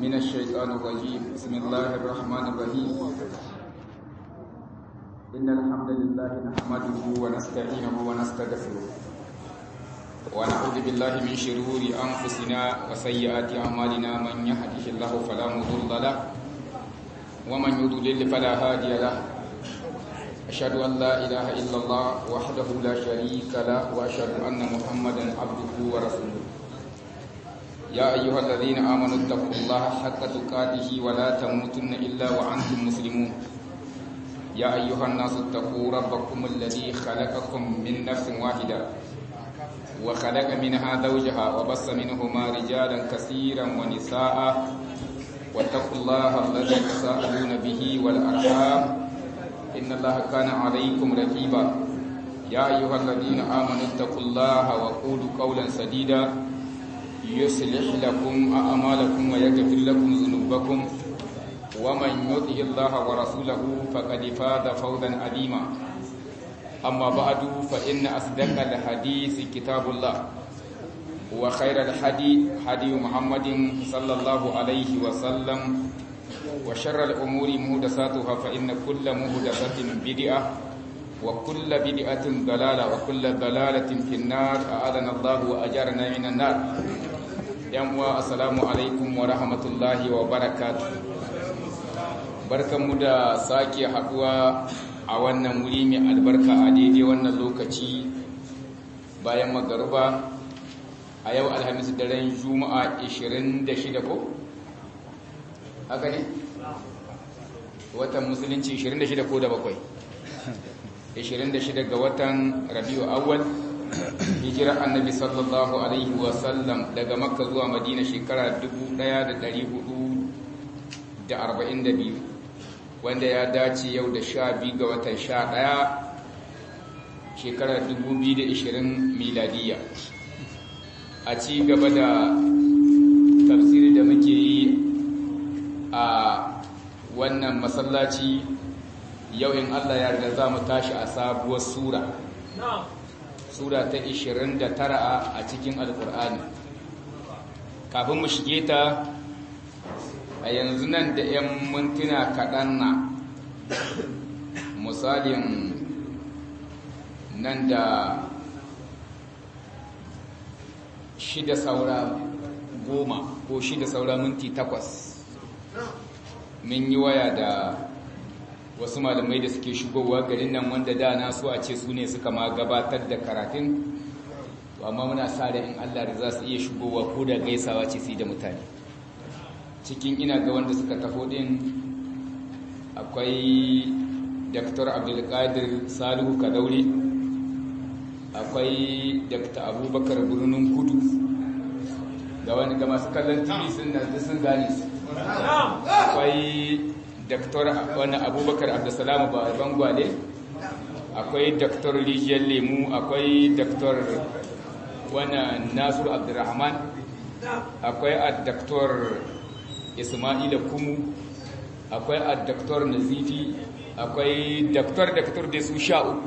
من الشيطان الرجيم بسم الله الرحمن الرحيم إن الحمد لله نحمده ونستعينه ونستغفره ونعوذ بالله من شرور أنفسنا وسيئات أعمالنا من يهده الله فلا مضل له ومن يضلل فلا هادي له أشهد أن لا إله إلا الله وحده لا شريك له وأشهد أن محمدا عبده ورسوله يا أيها الذين آمنوا اتقوا الله حق تقاته ولا تموتن إلا وأنتم مسلمون يا أيها الناس اتقوا ربكم الذي خلقكم من نفس واحدة وخلق منها زوجها وبص منهما رجالا كثيرا ونساء واتقوا الله الذي تساءلون به والأرحام إن الله كان عليكم رقيبا يا أيها الذين آمنوا اتقوا الله وقولوا قولا سديدا يصلح لكم أعمالكم ويغفر لكم ذنوبكم ومن يطع الله ورسوله فقد فاز فوزا عظيما أما بعد فإن أصدق الحديث كتاب الله وخير الحديث حديث محمد صلى الله عليه وسلم وشر الأمور مهدساتها فإن كل مهدسة بدعة وكل بدعة ضلالة وكل ضلالة في النار أعاذنا الله وأجارنا من النار yanwa assalamu alaikum wa rahmatullahi wa barakatu barkanmu da sake haduwa a wannan wuri mai albarka a daidai wannan lokaci bayan magaruba a yau alhamis daren juma'a 26 ko haka ne watan musulunci 26 ko da bakwai 26 ga watan rabiu awwal hijirar annabi sallallahu alaihi wasallam daga makka zuwa madina shekara 1442 wanda ya dace yau da sha biyu ga watan sha ɗaya shekarar 2020 miladiya a ci gaba da tafsiri da muke yi a wannan masallaci yau in allah yarda za mu tashi a sabuwar sura sura ta 29 a cikin alkur'ani kafin mu shige ta a yanzu nan da 'yan mintuna kaɗan na misalin nan da shida saura goma ko shida saura minti takwas mun yi waya da wasu malamai da suke shigowa garin nan wanda da na so a ce su ne suka ma gabatar da karatun to amma muna sa da in Allah da za su iya shigowa ko da gaisawa ce su da mutane cikin ina ga wanda suka tafo din akwai Dr. Abdulkadir Salihu Kadauri akwai Dr. Abubakar Birnin Kudu ga wani ga masu kallon TV sun sun gane su akwai Dr. wani abubakar abdulsalamu ba bangwale akwai Dr. rijiyar lemu akwai Dr. wani nasiru abdulrahman akwai a Dr. ismaila kumu akwai a Dr. nazifi akwai Dr. Dr. da su sha uku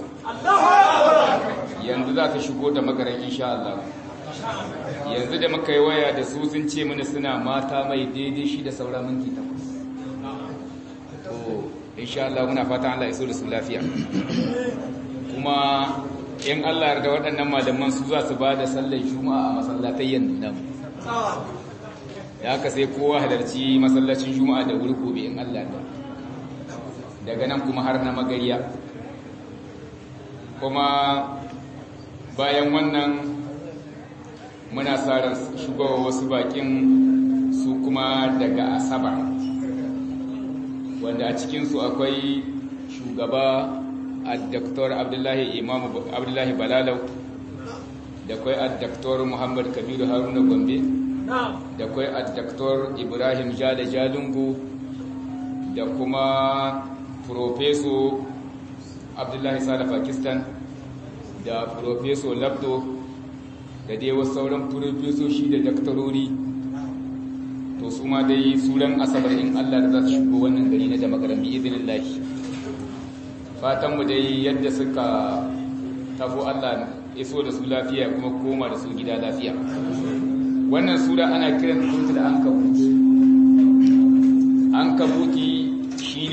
yanzu za ta shigo da magaran insha Allah yanzu da muka yi waya da su sun ce mana suna mata mai daidai shi da saura minti takwas insha Allah muna fatan Allah ya so da su lafiya kuma in Allah yarda waɗannan malaman su za su ba da sallar juma'a a masallatayyan nan ya haka sai kowa halarci masallacin juma'a da wuri gobe in Allah yarda daga nan kuma har na magariya kuma bayan wannan muna sa ran shigowa wasu bakin su kuma daga asabar wanda a cikinsu akwai shugaba a Dr. Abdullahi Imam Abdullahi Balalau da kwai a Dr. Muhammad Kabiru Haruna Gombe da kwai a Dr. Ibrahim Jada Jalungu da kuma Profeso Abdullahi Sala Pakistan da Profeso Labdo da dai wasu sauran profesoshi da daktarori to su ma dai suran asabar in Allah da za su shigo wannan gari na jama'ar bi izinin lahi fatanmu dai yadda suka tafo Allah iso da su lafiya kuma koma da su gida lafiya wannan sura ana kiran ta da an kawo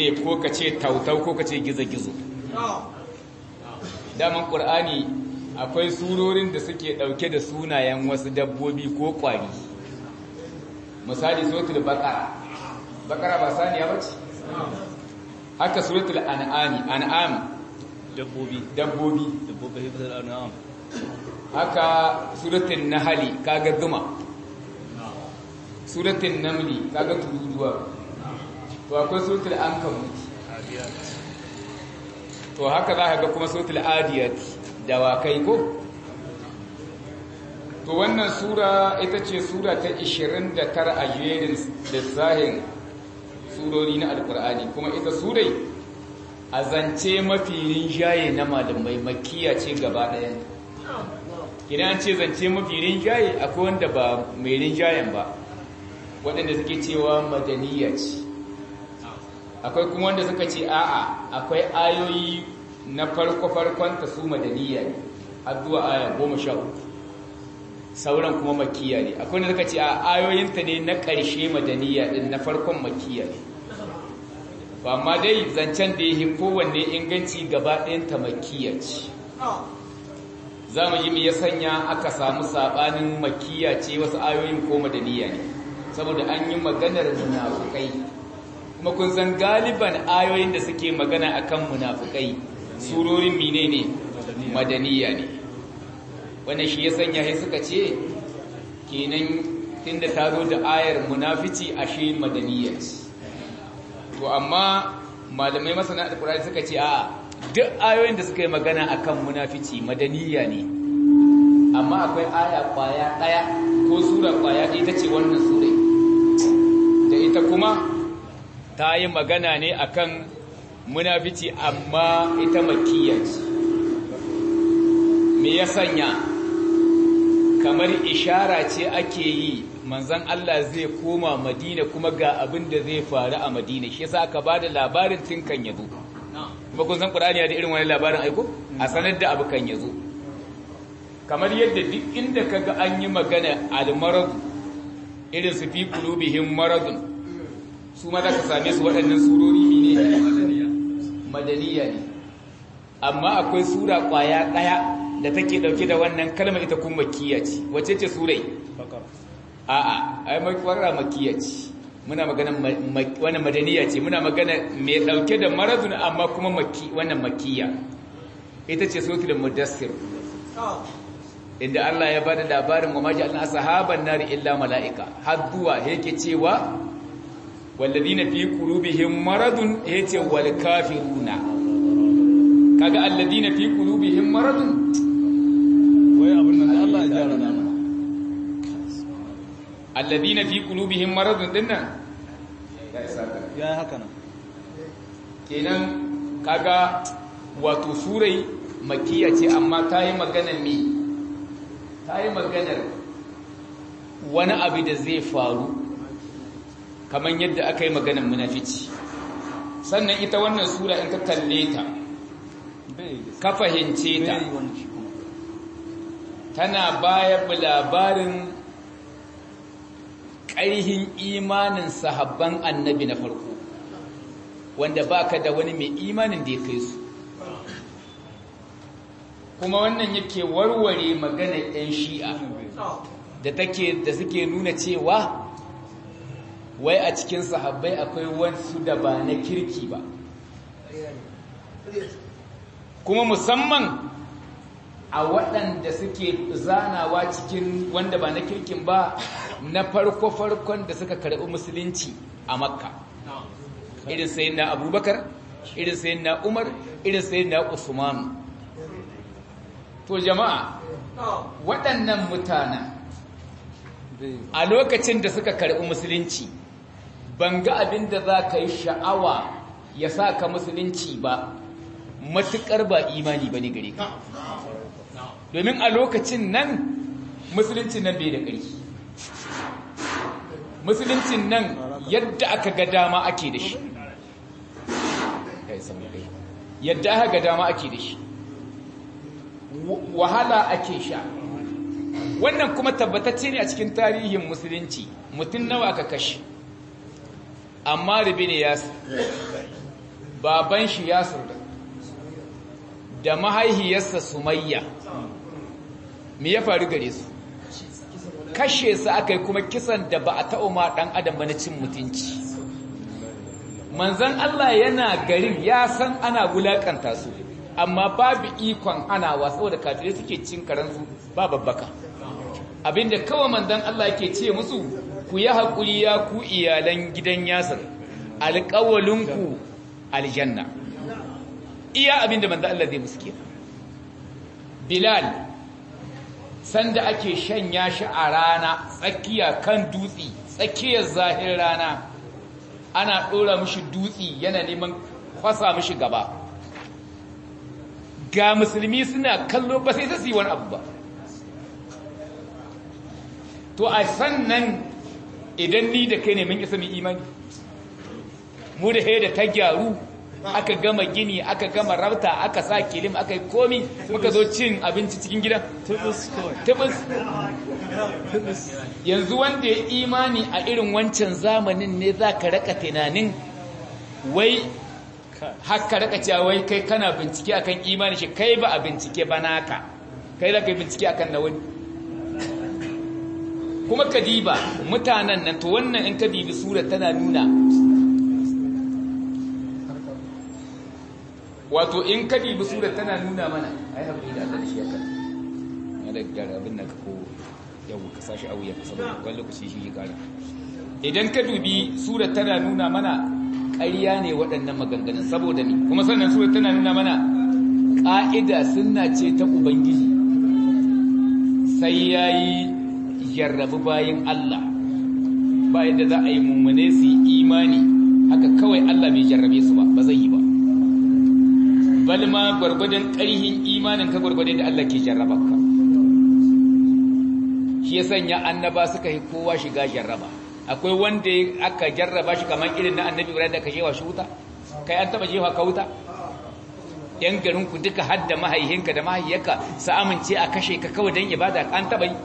shine ko ka ce tautau ko ka ce gizo-gizo daman ƙur'ani akwai surorin da suke ɗauke da sunayen wasu dabbobi ko ƙwari misali suratul baqara baqara ba saniya bace haka suratul an'ami an'am dabbobi dabbobi dabbobi hifzul an'am haka suratul nahli kaga duma suratul namli kaga tururuwa to akwai suratul ankabut to haka za ka ga kuma suratul adiyat dawakai ko to wannan sura ita ce sura ta 29 a jerin lissahin surori na alkur'ani kuma ita surai a zance mafi rinjaye na malamai makiya ce gaba ɗaya idan an ce zance mafi rinjaye akwai wanda ba mai rinjayen ba waɗanda suke cewa madaniya ce akwai kuma wanda suka ce a'a akwai ayoyi na farko-farkon ta su madaniya ne har zuwa aya goma sha uku sauran kuma makiya ne akwai wanda suka ce a ayoyinta ne na ƙarshe madaniya ɗin na farkon makiya ne ba ma dai zancen da ya yi kowanne inganci gaba ɗayanta makiya ce za mu yi mai ya sanya aka samu saɓanin makiya ce wasu ayoyin ko madaniya ne saboda an yi maganar munafukai kuma kun san galiban ayoyin da suke magana akan munafukai surorin mine ne madaniya ne wannan shi ya sanya sai suka ce kenan tunda ta zo da ayar munafici ashe madaniya ce to amma malamai masana alkurani suka ce a duk ayoyin da suka yi magana akan munafici madaniya ne amma akwai aya kwaya daya ko sura kwaya ɗaya ta ce wannan surai da ita kuma ta yi magana ne akan munafici amma ita makiyya ce me ya sanya kamar ishara ce ake yi manzan Allah zai koma madina kuma ga abin da zai faru a madina shi yasa aka bada labarin tun kan yazo kuma kun san qur'ani ya da irin wani labarin aiko a sanar da abu kan yazo kamar yadda duk inda kaga an yi magana al-marad irin su fi qulubihim maradun su ma za ka same su waɗannan surori ne madaniya ne amma akwai sura ƙwaya ɗaya da take ɗauke da wannan kalma ita kuma makiya ce wace ce surai a'a ai makwarra makiya ce muna magana wannan madaniya ce muna magana mai ɗauke da maradun amma kuma wannan makiya ita ce suratul mudassir inda Allah ya bada labarin wa maji Allah sahaban nari illa mala'ika har zuwa yake cewa والذين في قلوبهم مرض yace wal kafiruna kaga alladina fi qulubihim marad wai abin nan Allah ya jara na alladina fi qulubihim marad dinnan ya haka nan kenan kaga wato surai makiya ce amma ta yi maganar me ta yi maganar wani abu da zai faru kamar yadda aka yi maganar munafici sannan ita wannan sura in ka kalle ta ka fahimce ta tana bayar labarin ƙaihin imanin sahabban annabi na farko wanda baka da wani mai imanin da ya kai su kuma wannan yake warware maganar 'yan shi'a da take da suke nuna cewa wai a cikin sahabbai akwai wasu da ba na kirki ba kuma musamman a waɗanda suke zanawa cikin wanda ba na kirkin ba na farko-farkon da suka karɓi musulunci a makka irin sayin na abubakar irin sayin na umar irin sayin na usman to jama'a waɗannan mutanen a lokacin da suka karɓi musulunci ban ga abin da za ka yi sha'awa ya sa ka musulunci ba matuƙar ba imani ba ne gare ka domin a lokacin nan musulunci nan bai da ƙarfi musuluncin nan yadda aka ga dama ake da shi yadda aka ga dama ake da shi wahala ake sha wannan kuma tabbatacce ne a cikin tarihin musulunci mutum nawa aka kashe amma ribi ne ya baban shi yasir da mahaihiyarsa sumayya me ya faru gare su kashe su aka yi kuma kisan da ba a taɓa ma ɗan adam ba na cin mutunci manzan Allah yana garin ya san ana wulaƙanta su amma babu ikon hanawa saboda kafirai suke cin karansu ba babbaka abinda kawai manzan Allah yake ce musu ku yi haƙuri ya ku iyalan gidan yasir alƙawalinku aljanna iya abinda manzan Allah zai musu kenan bilal sanda ake shanya shi a rana tsakiya kan dutse tsakiyar zahir rana ana ɗora mishi dutse yana neman kwasa mishi gaba ga musulmi suna kallo ba sai su yi wani abu ba to a sannan idan ni da kai ne mun isa mu imani mu da da ta gyaru aka gama gini aka gama rabta aka sa kilim aka yi komi muka zo cin abinci cikin gidan tubus yanzu wanda ya imani a irin wancan zamanin ne za ka raka tunanin wai haka raka cewa wai kai kana bincike akan imani shi kai ba a bincike ba naka kai za ka yi bincike akan na wani kuma ka diba mutanen nan to wannan in ka dibi sura tana nuna wato in ka dibi sura tana nuna mana ai haƙuri da Allah da shi ya kan ya da gara abin da ka ko yau ka sashi a wuya saboda wani lokaci shi ya kara idan ka dubi sura tana nuna mana ƙarya ne waɗannan maganganun saboda ni kuma sannan sura tana nuna mana ƙa'ida sunna ce ta ubangiji sai yayi jarrabu bayin Allah ba yadda za a yi mummune su yi imani haka kawai Allah bai jarrabe su ba ba zai yi ba bal ma gwargwadon ƙarhin imanin ka gwargwadon da Allah ke jarraba ka shi ya sanya annaba suka yi kowa shiga jarraba akwai wanda aka jarraba shi kamar irin na annabi Ibrahim da aka jewa shi wuta kai an taba jewa ka wuta yan garin ku duka hadda mahaihinka da mahaiyarka su amince a kashe ka kawai dan ibada an taba yi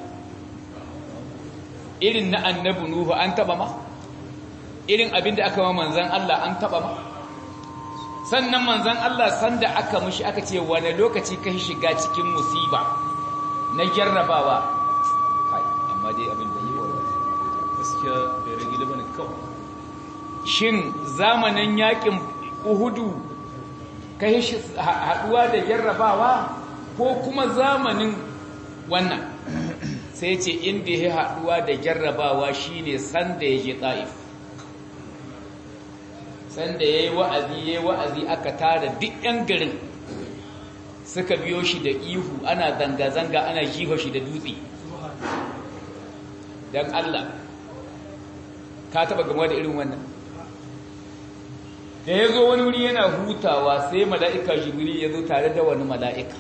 irin na annabi Nuhu an taba ma irin abin da aka ma manzan Allah an taba ma sannan manzan Allah sanda aka mushi aka ce wani lokaci ka shiga cikin musiba na jarrabawa amma dai abin da yi wa gaskiya bai rage bane kawai shin zamanin yakin uhudu ka yi haduwa da jarrabawa ko kuma zamanin wannan sai ce inda ya haduwa da jarrabawa shine sanda ya je ta'if sanda ya yi wa'azi ya yi wa'azi aka tara duk ‘yan garin suka biyo shi da ihu ana zanga-zanga ana jiho shi da dutse don Allah ka taba gama da irin wannan da ya zo wani wuri yana hutawa sai mala'ika jibril ya zo tare da wani mala'ika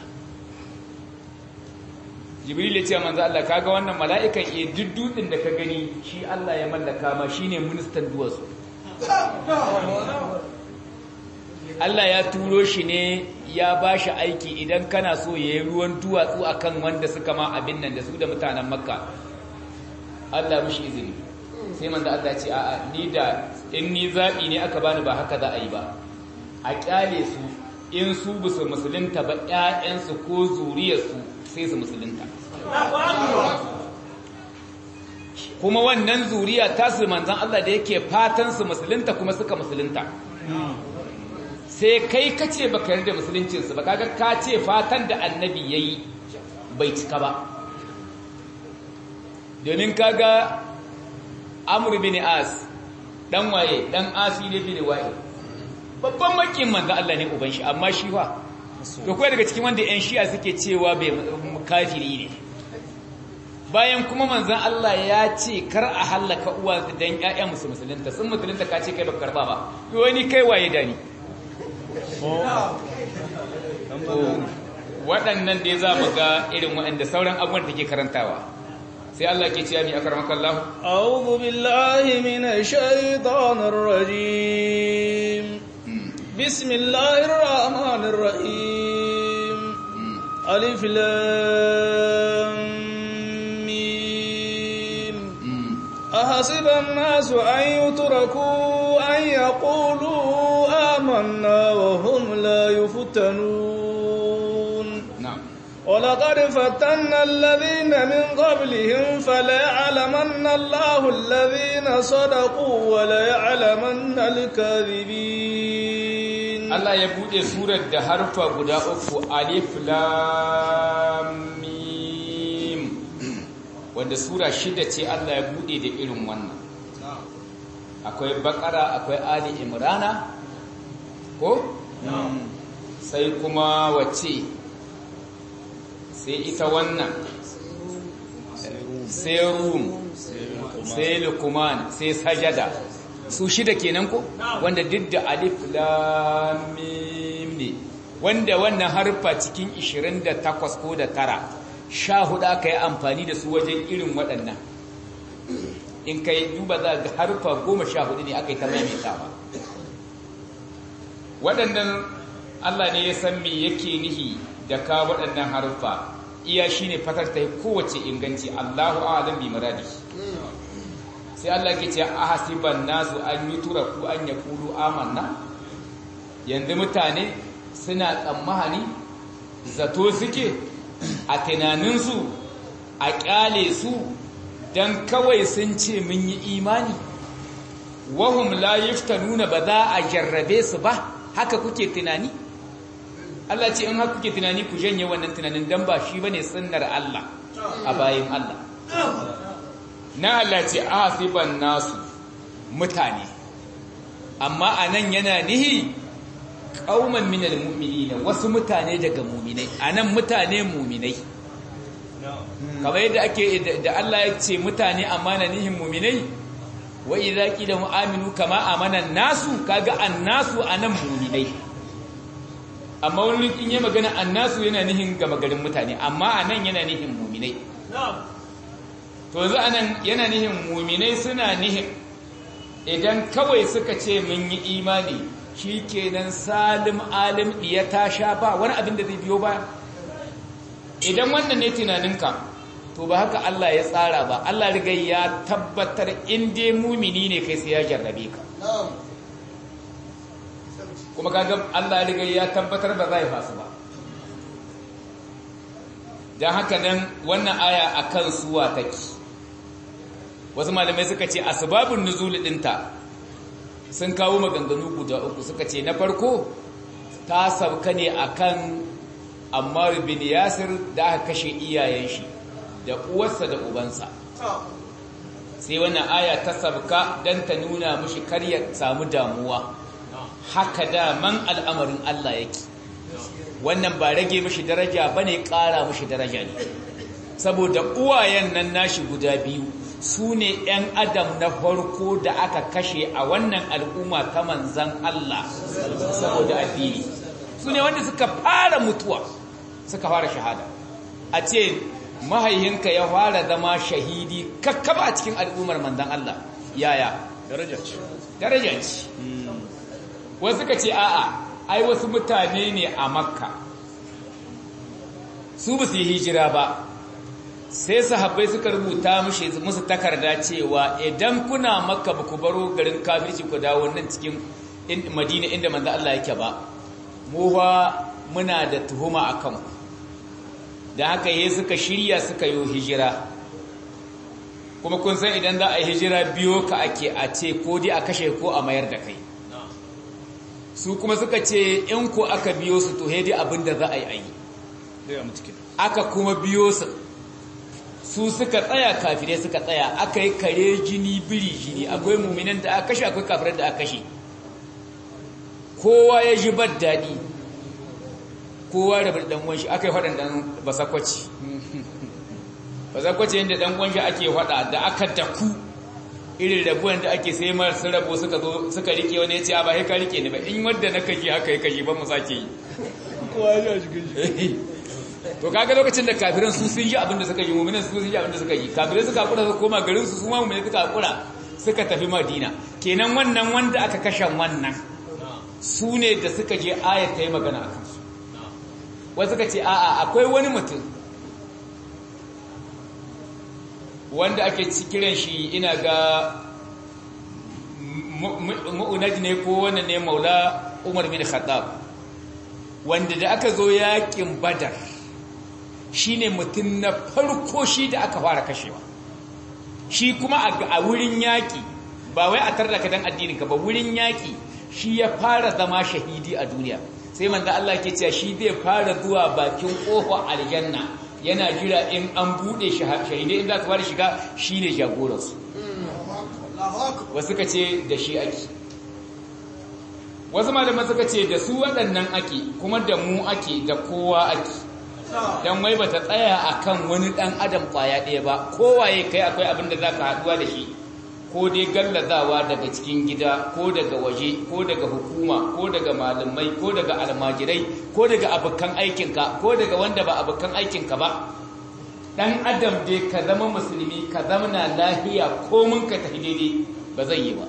jibril ya ce manzo Allah kaga wannan mala'ikan iya duk dutsen da ka gani shi Allah ya mallaka ma shine ministan duwatsu Allah ya turo shi ne ya ba shi aiki idan kana so ya yi ruwan duwatsu akan wanda suka ma abin nan da su da mutanen makka Allah mushi izini sai manzo Allah ce a'a ni da in ni zabi ne aka bani ba haka za a yi ba a kyale su in su busu musulunta ba ƴaƴansu ko zuriyarsu sai su musulunta kuma wannan zuriya ta su manzan Allah da yake fatan su musulunta kuma suka musulunta sai kai kace baka yarda musuluncinsu ba kaga ka ce fatan da annabi yayi bai cika ba domin kaga Amr bin As dan waye dan Asi ne bin waye babban makin manzo Allah ne uban shi amma shi fa to kai daga cikin wanda ƴan shi'a suke cewa bai kafiri ne bayan kuma manzon Allah ya ce kar a halaka uwa dan ƴaƴan musu musulunta sun musulunta ka ce kai baka karba ba to wani kai waye dani waɗannan dai za mu ga irin waɗanda sauran abubuwan da ke karantawa sai Allah ke cewa mi akramaka Allah a'udhu billahi minash shaitanir rajim bismillahir rahmanir rahim alif lam mim أحسب الناس أن يتركوا أن يقولوا آمنا وهم لا يفتنون na'am ولقد فتنا الذين من قبلهم فليعلمن الله الذين صدقوا وليعلمن الكاذبين Allah ya bude surar da harfa guda uku alif lam mim wanda sura shida ce Allah ya bude da irin wannan akwai bakara akwai ali imrana ko sai kuma wace sai ita wannan sai rum sai lukuman sai sajada su shida kenan ko wanda duk da alif lam mim ne wanda wannan harfa cikin 28 ko da tara sha hudu aka yi amfani da su wajen irin waɗannan in kai duba za ga harfa goma sha hudu ne aka yi ta maimaitawa waɗannan Allah ne ya san me yake nihi da ka waɗannan harfa iya shine fatar ta kowace inganci Allahu a'lam bi muradi sai Allah ke ce ahasiban nasu an yi turaku an yaqulu amanna yanzu mutane suna tsammani zato suke a tunaninsu a kyale su dan kawai sun ce mun yi imani wahum la nuna ba za a jarrabe su ba haka kuke tunani Allah ce in haka kuke tunani ku janye wannan tunanin dan ba shi bane sunnar Allah a bayin Allah na Allah ce asiban nasu mutane amma anan yana nihi qauman minal mu'minina wasu mutane daga mu'minai anan mutane mu'minai kamar yadda ake da Allah ya ce mutane amma na nihin mu'minai wa idza qila mu'aminu kama amana nasu kaga annasu anan mu'minai amma wani in yi magana annasu yana nihin gama garin mutane amma anan yana nihin mu'minai to yanzu anan yana nihin mu'minai suna nihin idan kawai suka ce mun yi imani shikenan salim alim diya ta sha ba wani abin da zai biyo ba idan wannan ne tunaninka to ba haka Allah ya tsara ba Allah riga ya tabbatar in dai mumini ne kai sai ya jarrabe ka kuma kaga Allah riga ya tabbatar ba zai fasu ba dan haka nan wannan aya akan suwa take wasu malamai suka ce asbabun nuzul dinta sun kawo maganganu guda uku suka ce na farko ta sabka ne akan Ammar bin Yasir da aka kashe iyayen shi da uwarsa da ubansa sai wannan aya ta sabka dan ta nuna mishi kar ya samu damuwa haka da man al'amarin Allah yake wannan ba rage mishi daraja bane ƙara mishi daraja ne saboda uwayen nan nashi guda biyu su ne ‘yan adam na farko da aka kashe a wannan al'umma ta manzan Allah saboda addini su ne wanda suka fara mutuwa suka fara shahada a ce mahaihinka ya fara zama shahidi kakkaba a cikin al'ummar manzan Allah yaya daraja ce daraja ce wasu ka ce a'a ai wasu mutane ne a makka su ba su yi hijira ba sai sahabbai suka rubuta musu takarda cewa idan kuna makka ba ku baro garin kafirci ku dawo nan cikin madina inda manzo Allah yake ba mu ba muna da tuhuma a kanku da haka yi suka shirya suka yi hijira kuma kun san idan za a yi hijira biyo ka ake a ce ko dai a kashe ko a mayar da kai su kuma suka ce in ko aka biyo su to dai abin da za a yi a yi aka kuma biyo su su suka tsaya kafirai suka tsaya aka yi kare jini biri jini akwai muminan da aka kashe akwai kafirai da aka kashe kowa ya ji bar daɗi kowa da dan uwan shi aka yi faɗan dan basakwaci basakwaci yadda dan uwan shi ake faɗa da aka daku irin rabuwan da ake sai masu rabo suka zo suka rike wani ya ce a ba ka rike ni ba in wadda na kashi haka ya kashi ba mu sake yi kowa ya shiga shi to kaga lokacin da kafiran su sun yi abin da suka yi mu'minan su sun yi abin da suka yi kafirai suka hakura su koma garin su su ma mu'minai suka hakura suka tafi madina kenan wannan wanda aka kashe wannan su ne da suka je ayat ta yi magana a kansu wasu suka ce a'a akwai wani mutum wanda ake kiran shi ina ga mu'unaj ne ko wannan ne maula umar bin khattab wanda da aka zo yakin badar shine mutum na farko shi da aka fara kashewa shi kuma a wurin yaki ba wai a tarda ka dan addininka ba wurin yaki shi ya fara zama shahidi a duniya sai manzo Allah ke cewa shi zai fara zuwa bakin kofar aljanna yana jira in an bude shahidai in za su fara shiga shine jagoransu wasu ka ce da shi ake wasu malaman suka ce da su waɗannan ake kuma da mu ake da kowa ake don wai bata tsaya akan wani ɗan adam ƙwaya ɗaya ba kowaye kai akwai abin da za ka haɗuwa da shi ko dai gallazawa daga cikin gida ko daga waje ko daga hukuma ko daga malamai ko daga almajirai ko daga abokan aikinka ko daga wanda ba abokan aikinka ba dan adam dai ka zama musulmi ka zama na lahiya ko mun ka tafi daidai ba zai yi ba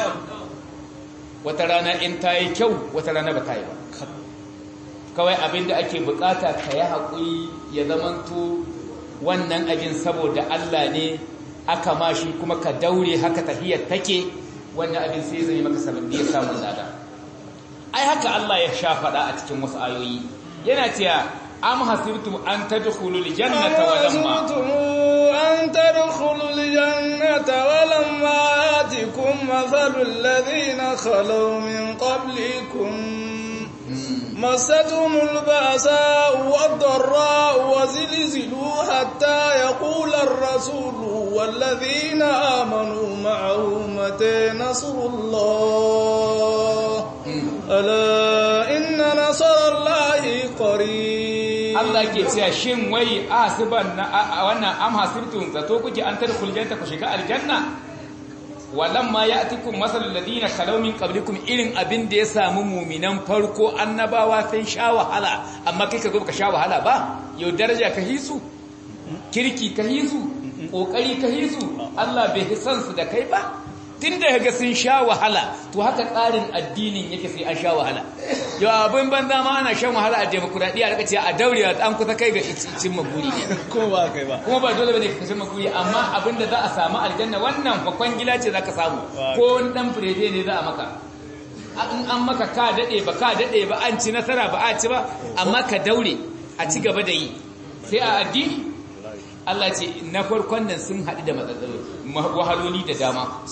wata rana in ta yi kyau wata rana ba ta yi ba kawai abin da ake bukata ka yi haƙuri ya zamanto wannan abin saboda Allah ne aka mashi kuma ka daure haka tafiyar take wannan abin sai zai maka sanadiyar samun lada ai haka Allah ya sha faɗa a cikin wasu ayoyi yana cewa am hasibtum an tadkhulul jannata wa lamma an tadkhulul jannata wa lamma yatikum mathalul ladhina khalaw min qablikum مستهم البأساء والضراء وزلزلوا حتى يقول الرسول والذين آمنوا معه متى نصر الله ألا إن نصر الله قريب Allah ke cewa shin wai asiban na wannan am hasibtum zato kuke an tadkhul jannata ku shiga aljanna walamma ya'tikum masalul ladina khalaw min qablikum irin abin da ya samu muminan farko annabawa sun sha wahala amma kai ka zo ka sha wahala ba yau daraja ka hisu kirki ka hisu kokari ka hisu Allah bai hisan su da kai ba tunda kaga sun sha wahala to haka tsarin addinin yake sai an sha wahala yau abin banza ma ana shan wahala a demokradiya da kace a daure an kusa kai ga cin maguri kuma ba kai ba kuma ba dole bane ka cin maguri amma abinda za a samu aljanna wannan fakon gila ce zaka samu ko wani dan firede ne za a maka in an maka ka dade ba ka dade ba an ci nasara ba a ci ba amma ka daure a ci gaba da yi sai a addini Allah ce na farkon nan sun haɗu da matsaloli wahaloli da dama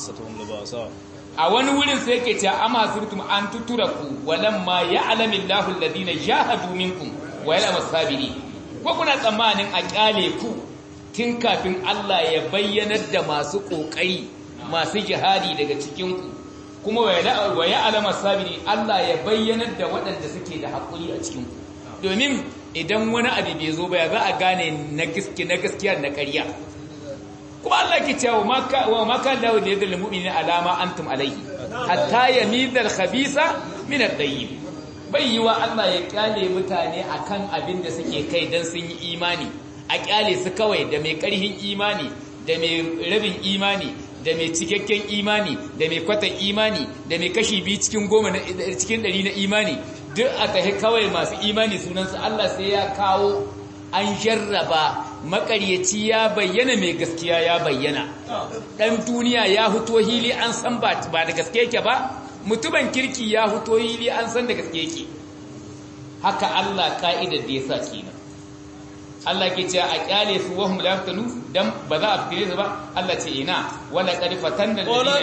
a wani wurin sai yake cewa ama surtum an tuturaku walamma ya'lamu Allahu alladhina jahadu minkum wa ya'lamu as-sabirin ko kuna tsammanin a kyale ku tun kafin Allah ya bayyanar da masu kokari masu jihadi daga cikin ku kuma wa ya'lamu as-sabirin Allah ya bayyanar da waɗanda suke da hakuri a cikin ku domin idan wani abu bai zo ba ya za a gane na gaskiya na gaskiya na ƙarya kuma Allah ke cewa wa maka da da yadda mu'minin alama antum alaihi hatta yamidal khabisa min at-tayyib bai yi wa Allah ya kyale mutane akan abin da suke kai dan sun yi imani a kyale su kawai da mai karhin imani da mai rabin imani da mai cikakken imani da mai kwatan imani da mai kashi biyu cikin goma cikin ɗari na imani duk a tahi kawai masu imani sunansu Allah sai ya kawo an jarraba makaryaci ya bayyana mai gaskiya ya bayyana ɗan duniya ya huto hili an san ba da gaske yake ba mutumin kirki ya huto hili an san da gaske yake haka Allah ka'idar da ya sa kenan Allah ke cewa a kyale su wahum la yaftanu dan ba za a fitire su ba Allah ce ina wala qad fatanna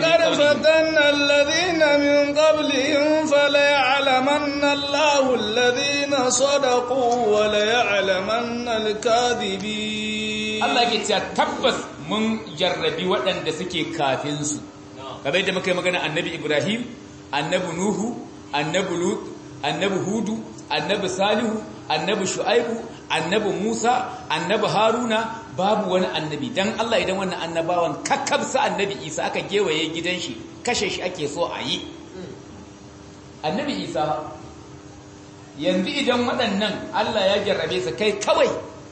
alladhina min qablihim fala ya'lamanna Allahu alladhina sadaqu wa la ya'lamanna al-kadhibin Allah ke cewa tabbas mun jarrabi waɗanda suke kafin su kamar yadda muka yi magana annabi Ibrahim annabi Nuhu annabi Lut annabi Hudu annabi Salihu annabi Shu'aibu annabi Musa annabi Haruna babu wani annabi dan Allah idan wannan annabawan kakkabsa annabi Isa aka gewaye gidan shi kashe shi ake so a yi annabi Isa yanzu idan waɗannan Allah ya jarrabe su kai kawai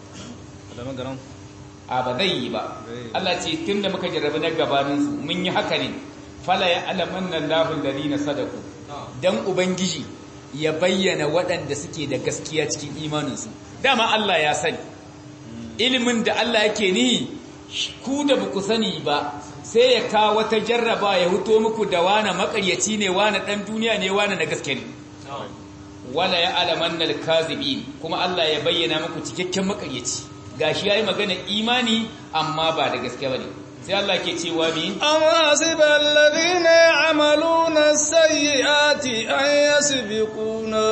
a ba zai yi ba Allah ce tunda muka jarrabe na gabaninsu mun yi haka ne fala ya alamanna Allahu alladhina sadaku dan ubangiji ya bayyana waɗanda suke da gaskiya cikin imaninsu dama Allah ya sani ilimin da Allah yake ni ku da ba ku sani ba sai ya kawo wata jarraba ya huto muku da wane makaryaci ne wane dan duniya ne wane na gaske ne wala ya alaman nal kazibin kuma Allah ya bayyana muku cikakken makaryaci gashi yayi magana imani amma ba da gaske bane sai Allah ke cewa mi amma hasibal ladina ya'maluna sayyiati an yasbiquna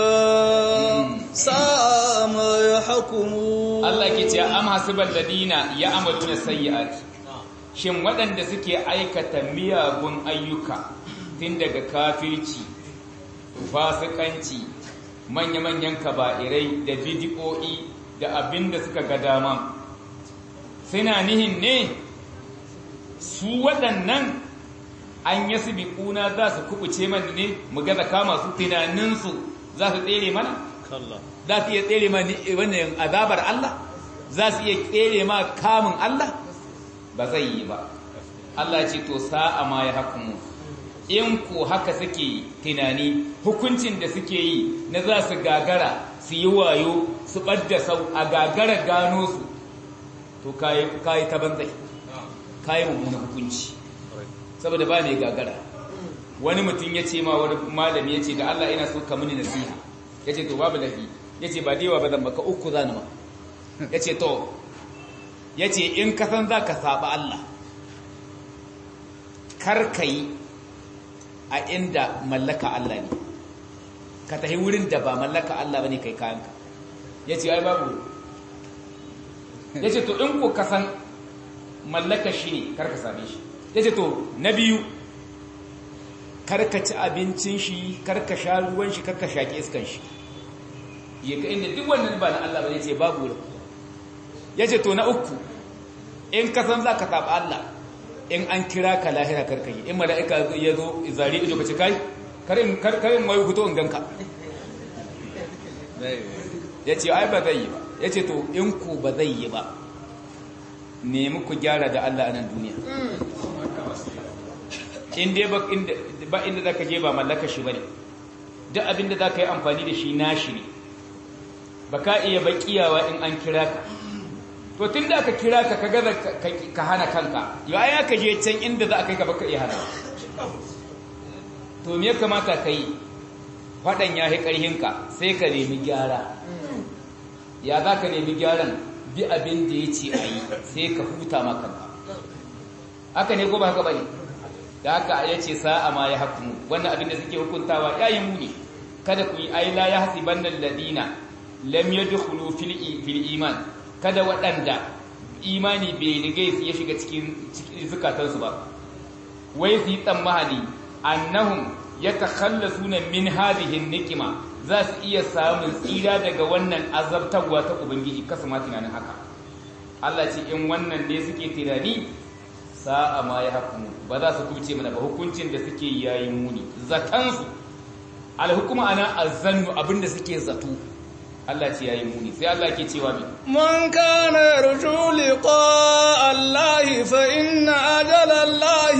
sa'a ma yahkumun Allah ke cewa am hasibal ladina ya'maluna sayyiati shin waɗanda suke aikata miyagun ayyuka tun daga kafirci fasikanci manya-manyan kaba'irai da bidi'o'i da abin da suka ga dama suna nihin ne su waɗannan an yi su biƙuna za su kubuce mana ne mu gaza kama su tunaninsu za su tsere mana? za su iya tsere ma wannan azabar Allah? za su iya tsere ma kamun Allah? ba zai yi ba Allah ce to sa'a ma ya hakumu in ko haka suke tunani hukuncin da suke yi na za su gagara su yi wayo su ɓadda sau a gagara gano su to kayi ta banzai kayi mummunan hukunci saboda ba ne gagara wani mutum ya ce ma wani malami ya ce da Allah ina so ka mini nasiha ya ce to babu lafi ya ce ba dewa ba zan baka uku zani ma ya ce to ya ce in ka san za ka saba Allah kar ka yi a inda mallaka Allah ne ka tafi wurin da ba mallaka Allah ba ne kai kayanka ya ce ai babu ya ce to in ko ka san mallaka shi ne kar ka same shi ya ce to na biyu kar ka ci abincin shi kar ka sha ruwan shi kar ka shaƙi iskan shi ya ka inda duk wannan ba na Allah ba ne ce babu wurin ya ce to na uku in ka san za ka taɓa Allah in an kira ka lahira karkayi in mala'ika ya zo zari ido ka ce kai karin mai hutu in ganka ya ce ai ba zai yi ba ya ce to in ku ba zai yi ba nemi ku gyara da Allah a nan duniya in dai ba inda za ka je ba mallaka shi ba ne duk abinda za ka yi amfani da shi nashi ne ba ka iya baƙiyawa in an kira ka to tun da aka kira ka kaga ka hana kanka yau ai aka je can inda za a kai ka baka iya hana to me ya kamata ka yi faɗan ya yi ƙarhinka sai ka nemi gyara ya za ka nemi gyaran bi abin da ya ce a yi sai ka huta makanka haka ne ko ba haka ba ne da haka ya ce sa'a ma ya hakumu wannan abin da suke hukuntawa ya yi muni kada ku yi aila ya hasi bannan ladina lam yadkhulu fil iman kada waɗanda imani bai rigai su ya shiga cikin zukatansu ba wai su yi tsammani annahum ya takhallasu na min hadihin nikima za su iya samun tsira daga wannan azabtarwa ta ubangiji kasu ma tunanin haka Allah ce in wannan ne suke tunani sa'a ma ya hukumu ba za su kuce mana ba hukuncin da suke yayi muni zatansu alhukuma ana azannu abinda suke zato Allah ce yayi muni sai Allah ke cewa mi man kana yarju liqa Allah fa inna ajala Allah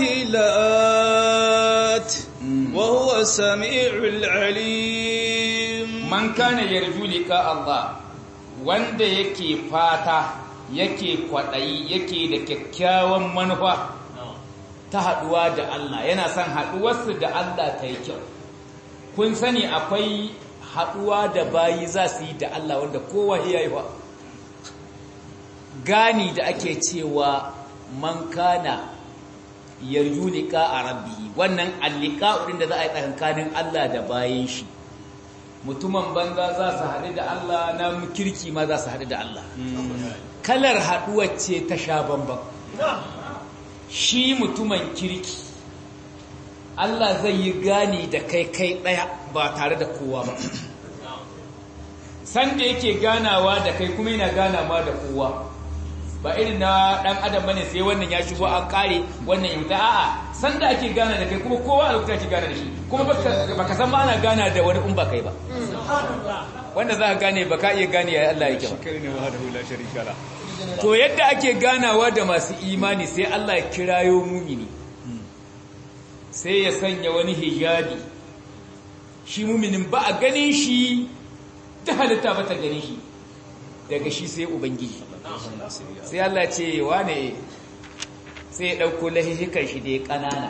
lat wa huwa samiul alim man kana yarju liqa Allah wanda yake fata yake kwadayi yake da kyakkyawan manufa ta haduwa da Allah yana son haduwarsu da Allah ta yi kyau kun sani akwai haɗuwa da bayi za su yi da Allah wanda kowa ya yi wa gani da ake cewa man kana yarju liqa a rabbi wannan allika ɗin da za a yi tsakankanin Allah da bayan shi mutumin banza za su haɗu da Allah na kirki ma za su haɗu da Allah kalar haɗuwar ce ta sha bambam shi mutumin kirki Allah zai yi gani da kai kai ɗaya ba tare da kowa ba sanda yake ganawa da kai kuma yana ganawa da kowa ba irin na ɗan adam bane sai wannan ya shigo an ƙare wannan yauta a'a sanda ake gana da kai kuma kowa a lokuta ake gana da shi kuma baka san ma ana gana da wani in ba kai ba wanda za ka gane ba ka iya gane ya Allah yake ba to yadda ake ganawa da masu imani sai Allah ya kirayo mumini sai ya sanya wani hijabi shi muminin ba a ganin shi ta halitta ba ta ganin shi daga shi sai ubangiji sai Allah ce wane sai ya ɗauko lahihikan shi da ya ƙanana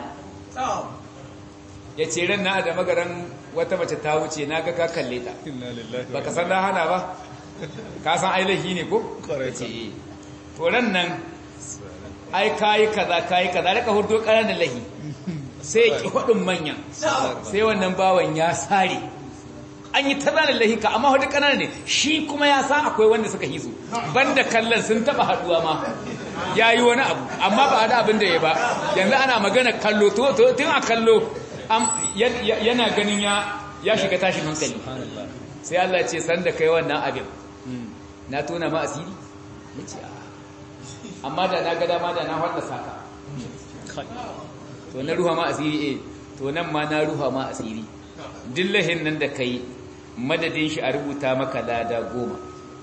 ya ce ran na da magaran wata mace ta wuce na ga ka kalle ta ba ka san na hana ba ka san ai lahi ne ko? ce to ran nan ai kayi kaza kayi kaza da ka hudu ƙananan lahi sai ki hudun manyan sai wannan bawan ya sare an yi tazanin lahika amma hudu ƙananan ne shi kuma ya san akwai wanda suka hizo banda kallon sun taba haduwa ma ya yi wani abu amma ba da abin da ya ba yanzu ana magana kallo tun a kallo yana ganin ya shiga tashin hankali sai Allah ce san da kai wannan abin na tona ma asiri ya ce amma da na ga dama da na wanda saka to na ruha ma asiri eh to nan ma na ruha ma asiri dillahin nan da kai madadin shi a rubuta maka lada goma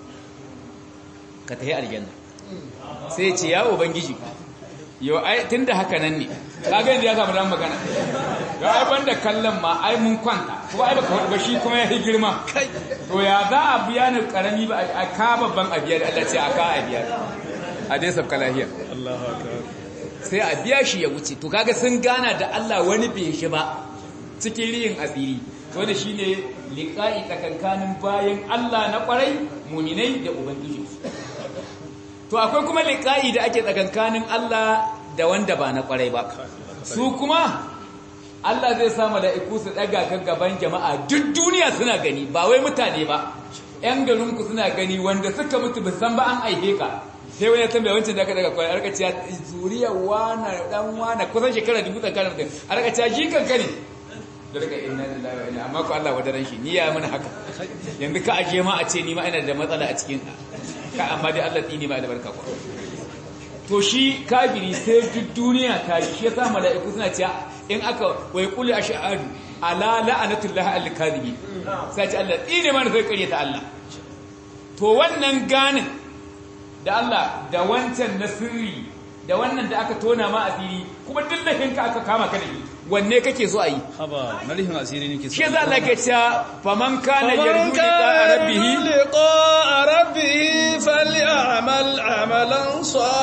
ka tafi aljanna sai ce ya ubangiji yau ai tunda haka nan ne kaga yadda ya samu dan magana ga ai banda kallon ma ai mun kwanta kuma ai baka ba shi kuma ya yi girma to ya za a biya ni karami ba a ka babban abiya da Allah ce a ka abiya a dai sabka lahiya Allahu akbar sai a biya shi ya wuce to kaga sun gana da Allah wani bai shi ba cikin riyin asiri wanda shine liqa'i tsakankanin bayan Allah na kwarai muminai da ubangiji to akwai kuma liqa'i da ake tsakankanin Allah da wanda ba na kwarai ba su kuma Allah zai sa mala'iku su daga kan gaban jama'a duk duniya suna gani ba wai mutane ba ƴan garinku suna gani wanda suka mutu ba san ba an aihe ka sai wani tambaya wancan da aka daga kwaya arka ciya zuriya wana dan wana kusan shekara dubu tsakanin mutum arka ciya shi kanka ne da daga inna lillahi wa inna amma ko Allah wadaran shi ni ya mana haka yanzu ka aje ma a ce ni ma ina da matsala a cikin ka amma dai Allah tsini ma da barka ko to shi kafiri sai duk duniya ta yi shi yasa mala'iku suna cewa in aka wai kullu ashhadu ala la'anatullahi al-kadhibi sai ce Allah tsini ma sai kare ta Allah to wannan ganin da Allah da wancan na sirri da wannan da aka tona ma asiri kuma duk ka aka kama ka da shi wanne kake so a yi haba na rihin asiri nake so shi za Allah ke cewa faman kana yarju liqa rabbih liqa rabbih falyamal amalan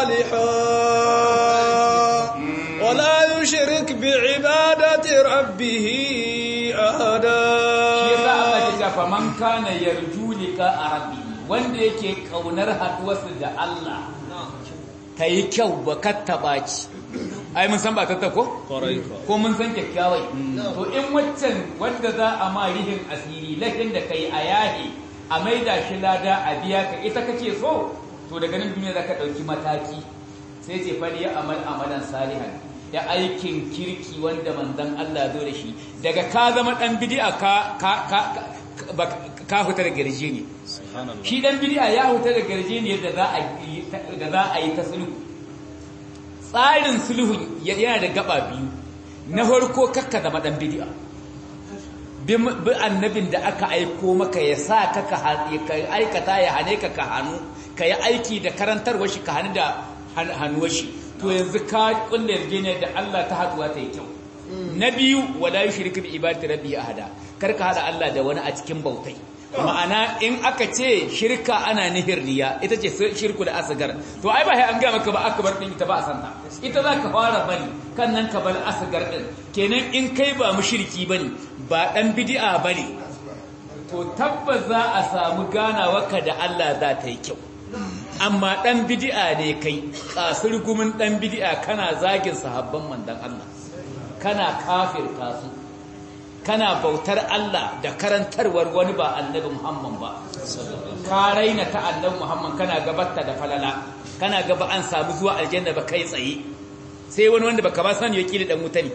salihan wala yushrik bi'ibadati rabbih ahada shi za Allah ke cewa faman kana yarju liqa rabbih wanda yake kaunar haduwarsa da Allah ta yi kyau ba katta baci ai mun san ba tatta ko ko mun san kyakkyawai to in waccan wanda za a ma rihin asiri lahin da kai a yahi a maida shi lada a biya ka ita kake so to daga nan duniya zaka dauki mataki sai ce fali ya amal amalan salihan da aikin kirki wanda manzon Allah zo da shi daga ka zama dan bid'a ka ka ka ka huta da garje ne shi dan bid'a ya huta da garje ne da za a da za a yi ta sulhu tsarin sulhun yana da gaba biyu na farko kakka zama dan bid'a bi annabin da aka aiko maka ya sa ka ka aikata ya hane ka ka hannu ka yi aiki da karantarwar shi ka hannu da hannuwar shi to yanzu ka kulle yarjejeniya da Allah ta haduwa ta yi kyau na biyu wala yushriku bi ibadati rabbi ahada kar ka hada Allah da wani a cikin bautai ma'ana in aka ce shirka ana nihir riya ita ce shirku da asgar to ai ba sai an ga maka ba akbar din ita ba a santa ita za ka fara bari kan nan ka bar asgar din kenan in kai ba mushriki bane ba dan bid'a bane to tabbas za a samu ganawarka da Allah za ta yi kyau amma dan bid'a ne kai kasir gumin dan bid'a kana zagin sahabban mandan Allah kana kafirta su kana bautar Allah da karantarwar wani ba annabi Muhammad ba ka raina ta annabi Muhammad kana gabatta da falala kana gaba an samu zuwa aljanna ba kai tsaye sai wani wanda baka ba sani ya kila dan mutane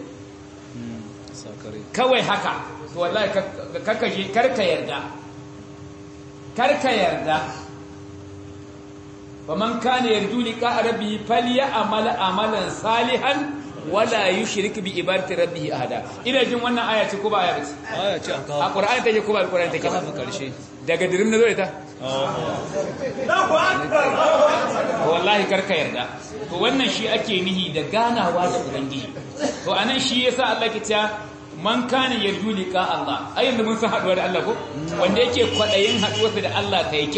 kawai haka to wallahi kaka je karka yarda karka yarda faman kana yarju liqa rabbi falyamal amalan salihan wala yushrik bi ibadati rabbih ahada ina jin wannan aya ce ko ba aya bace aya ce aka a qur'ani take ko ba qur'ani take kafa karshe daga dirim na zo ita wallahi karka yarda to wannan shi ake nihi da ganawa da ubangiji to anan shi yasa Allah ke cewa man kana yarju liqa Allah ai yanzu mun san haduwa da Allah ko wanda yake kwadayin haduwarsa da Allah ta yi kyau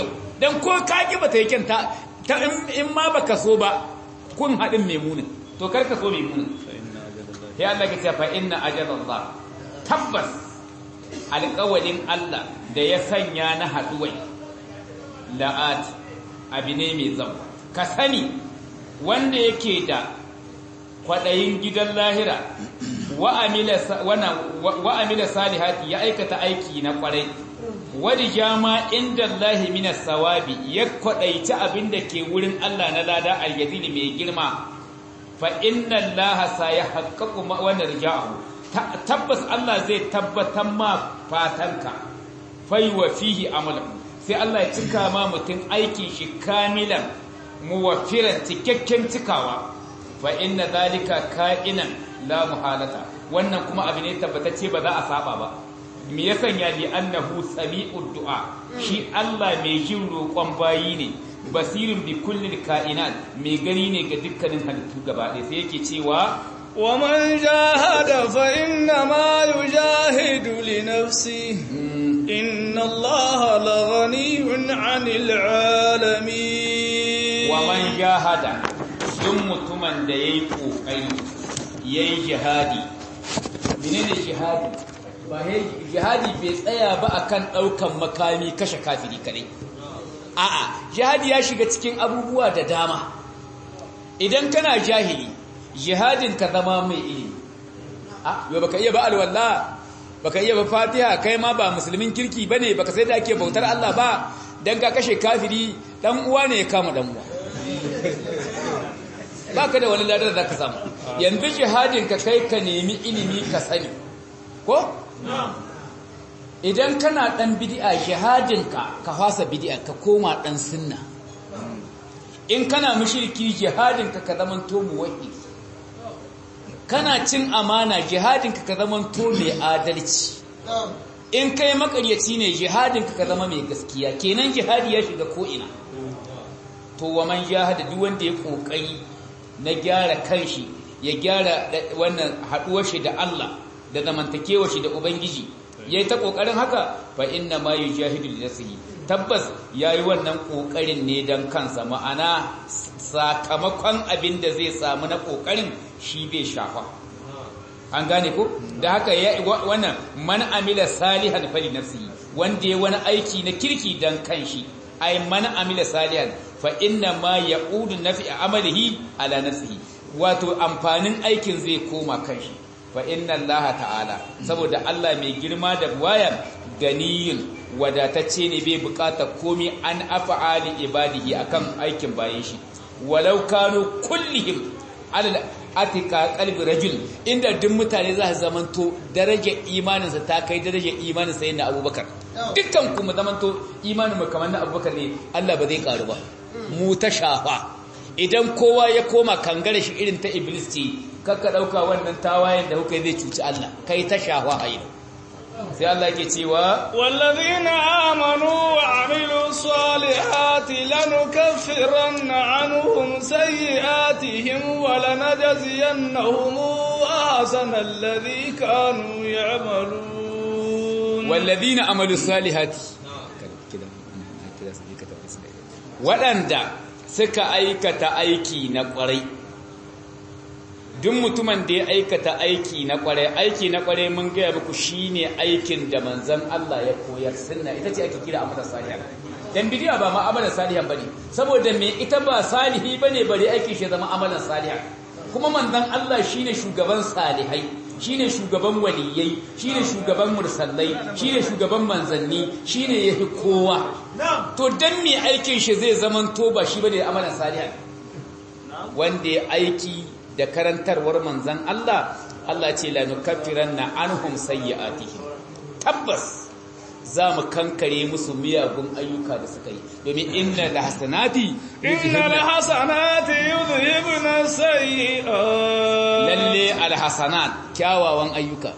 dan ko ka ki bata yi kyanta ta in ma baka so ba kun hadin maimunin to kar ka so maimunin sai Allah ya ce fa inna ajalallah tabbas alƙawalin Allah da ya sanya na haduwai la'at abi ne mai zam ka sani wanda yake da kwaɗayin gidan lahira wa amila salihati ya aikata aiki na kwarai wadda jama inda Allahi minas sawabi ya kwaɗaici abin da ke wurin Allah na lada aljazili mai girma fa inna Allah sa ya haƙaƙu wannan rija'ahu tabbas Allah zai tabbatar ma fatanka fai wa fihi amalan sai Allah ya cika ma mutum aikin shi kamilan muwaffiran cikakken cikawa fa inna zalika ka'inan la muhalata wannan kuma abu ne tabbatacce ba za a saba ba me ya sanya li annahu sami'ud du'a shi Allah mai jin roƙon bayi ne basirin bi kulli ka'inat mai gani ne ga dukkanin halittu gaba ɗaya sai yake cewa ومن جاهد فإنما يجاهد لنفسه إن الله لغني عن العالمين ومن جاهد duk mutumin da ya yi ƙoƙari ya yi jihadi menene jihadi ba jihadi bai tsaya ba akan ɗaukan makami kashe kafiri kadai a'a jihadi ya shiga cikin abubuwa da dama idan kana jahili jihadin ka zama mai ilimi a yau baka iya ba alwala baka iya ba fatiha kai ma ba musulmin kirki bane baka sai da ake bautar Allah ba dan ka kashe kafiri dan uwa ne ya kama dan uwa baka da wani ladar da ka samu yanzu jihadin ka kai ka nemi ilimi ka sani ko idan kana dan bid'a jihadin ka ka fasa bid'a ka koma dan sunna in kana mushriki jihadin ka ka zaman to muwahhid kana cin amana jihadin ka ka zaman to mai adalci in kai makaryaci ne jihadin ka ka zama mai gaskiya kenan jihadi ya shiga ko ina to wa man jahada duk wanda ya kokari na gyara kanshi ya gyara wannan haduwar shi da Allah da zamantakewar shi da ubangiji yayi ta kokarin haka fa inna ma yujahidu li nafsihi tabbas yayi wannan kokarin ne dan kansa ma'ana sakamakon abin da zai samu na kokarin shi bai shafa an gane ko da haka wannan man amila salihan fali nafsihi wanda ya wani aiki na kirki dan kanshi ay man amila salihan fa inna ma ya'udu nafi amalihi ala nafsihi wato amfanin aikin zai koma kanshi fa inna allaha ta'ala saboda Allah mai girma da waya ganiyun wadatacce ne bai bukata komai an af'ali ibadihi akan aikin bayan shi walau kanu kullihim ala atika qalbi rajul inda duk mutane za su zamanto darajar imaninsa ta kai darajar imanin sayyidina abubakar dukkan kuma zamanto imanin mu kamar na abubakar ne Allah ba zai karu ba mu ta shafa idan kowa ya koma kangare shi irin ta iblis ce kakka dauka wannan tawayen da kuka zai cuci Allah kai ta shafa hayi sai Allah yake cewa wallazina amanu wa amilu salihati lanukaffiranna anhum sayyi'atihim wa lanajziyannahum ahsana alladhi kanu ya'malun wallazina amalu salihati waɗanda suka aikata aiki na ƙwarai duk mutumin da ya aikata aiki na ƙwarai aiki na ƙwarai mun gaya muku shine aikin da manzon Allah ya koyar sunna ita ce ake kira amalan salihan dan bidiya ba ma amalan salihan bane saboda me ita ba salihi bane bare aiki shi zama amalan salihan kuma manzon Allah shine shugaban salihai shine shugaban waliyai shine shugaban mursallai shine shugaban manzanni shine yafi kowa to dan me aikin shi zai zaman to ba shi bane amalan salihan wanda ya aiki da karantarwar manzan Allah Allah ce la nukaffiranna anhum sayyi'atihim tabbas za mu kankare musu miyagun ayyuka da suka yi domin inna da hasanati inna da hasanati yuzhibna sayyi'at lalle alhasanat kyawawan ayyuka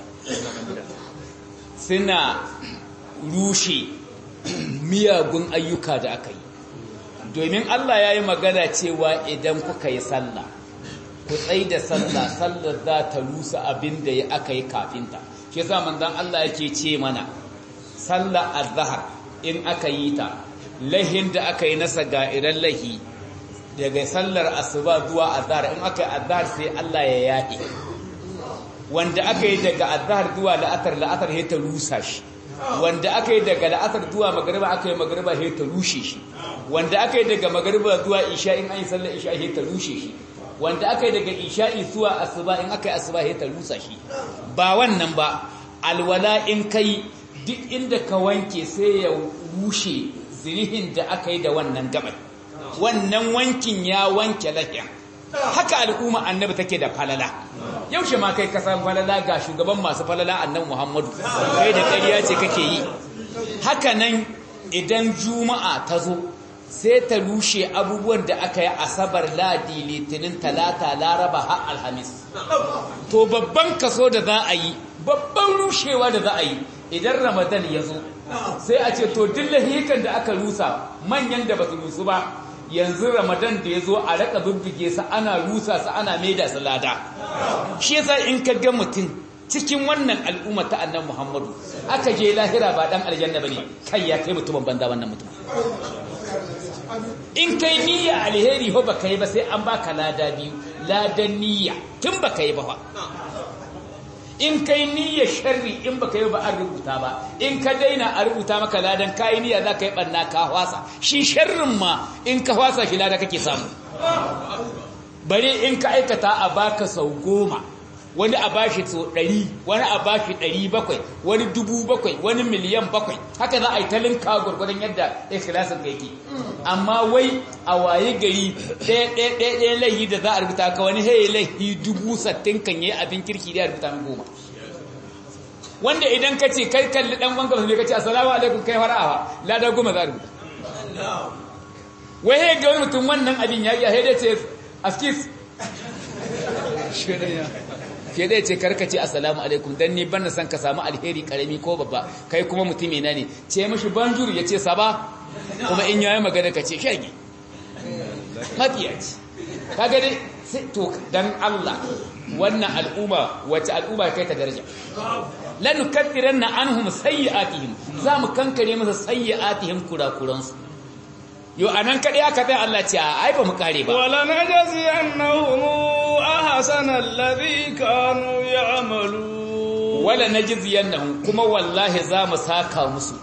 suna rushe miyagun ayyuka da aka yi domin Allah ya yi magana cewa idan kuka yi sallah ku tsai da sallah sallar za ta rusa abin da aka yi kafinta shi yasa manzon Allah yake ce mana sallar azhar in aka yi ta lahin da aka yi nasa ga iran lahi daga sallar asuba zuwa azhar in aka yi azhar sai Allah ya yaɗe wanda aka yi daga azhar zuwa la'atar la'atar sai ta rusa shi wanda aka yi daga la'atar zuwa magariba aka yi magariba sai ta rushe shi wanda aka yi daga magariba zuwa isha in an yi sallar isha sai ta rushe shi wanda aka yi daga isha'i zuwa asuba in aka yi asuba sai ta rusa shi ba wannan ba alwala in kai duk inda ka wanke sai ya rushe zinihin da aka yi da wannan gabar wannan wankin ya wanke lahiya haka al'umma annabi take da falala yaushe ma kai kasan falala ga shugaban masu falala annabi Muhammadu kai da ƙarya ce kake yi haka nan idan juma'a ta zo sai ta rushe abubuwan da aka yi asabar ladi litinin talata laraba har alhamis to babban kaso da za a yi babban rushewa da za a yi idan ramadan ya zo sai a ce to duk lahikan da aka rusa manyan da ba su rusu ba yanzu ramadan da ya zo a raka bibbige su ana rusa su ana maida su lada shi yasa in ka ga mutum cikin wannan al'umma ta annan muhammadu aka je lahira ba dan aljanna bane kai ya kai mutumin banza wannan mutum in kai niyya alheri ho baka yi ba sai an baka lada biyu ladan niyya tun baka yi ba fa in kai niyya sharri in baka yi ba an rubuta ba in ka daina a rubuta maka ladan kai niyya za ka yi barna ka hwasa shi sharrin ma in ka hwasa shi lada kake samu bare in ka aikata a baka sau goma wani a bashi sau ɗari wani a bashi ɗari bakwai wani dubu bakwai wani miliyan bakwai haka za a yi talinka gwargwadon yadda ikhlasin ka yake amma wai a waye gari ɗaya ɗaya ɗaya ɗaya laihi da za a rubuta ka wani haye laihi dubu sattin kan yi abin kirki da ya rubuta min goma wanda idan ka ce kai kalli ɗan wanka musulmi ka ce assalamu alaikum kai fara'awa lada goma za a rubuta wai haye ga wani mutum wannan abin ya yi a haide ce askis ke zai ce karkace assalamu alaikum dan ni ban na san ka samu alheri karami ko babba kai kuma mutumi na ne ce mashi banjuru ya ce saba kuma in yayi magana ka ce shage matsiyaci kaga dai sai to dan Allah wannan al'umma wace al'umma kai ta daraja lanukattiranna anhum sayyi'atihim zamu kankare masa sayyi'atihim kurakuransu yo anan kadai aka tsaya Allah ce ai ba mu kare ba wala najzi annahum ahsana alladhi kanu ya'malu wala najzi annahum kuma wallahi za mu saka musu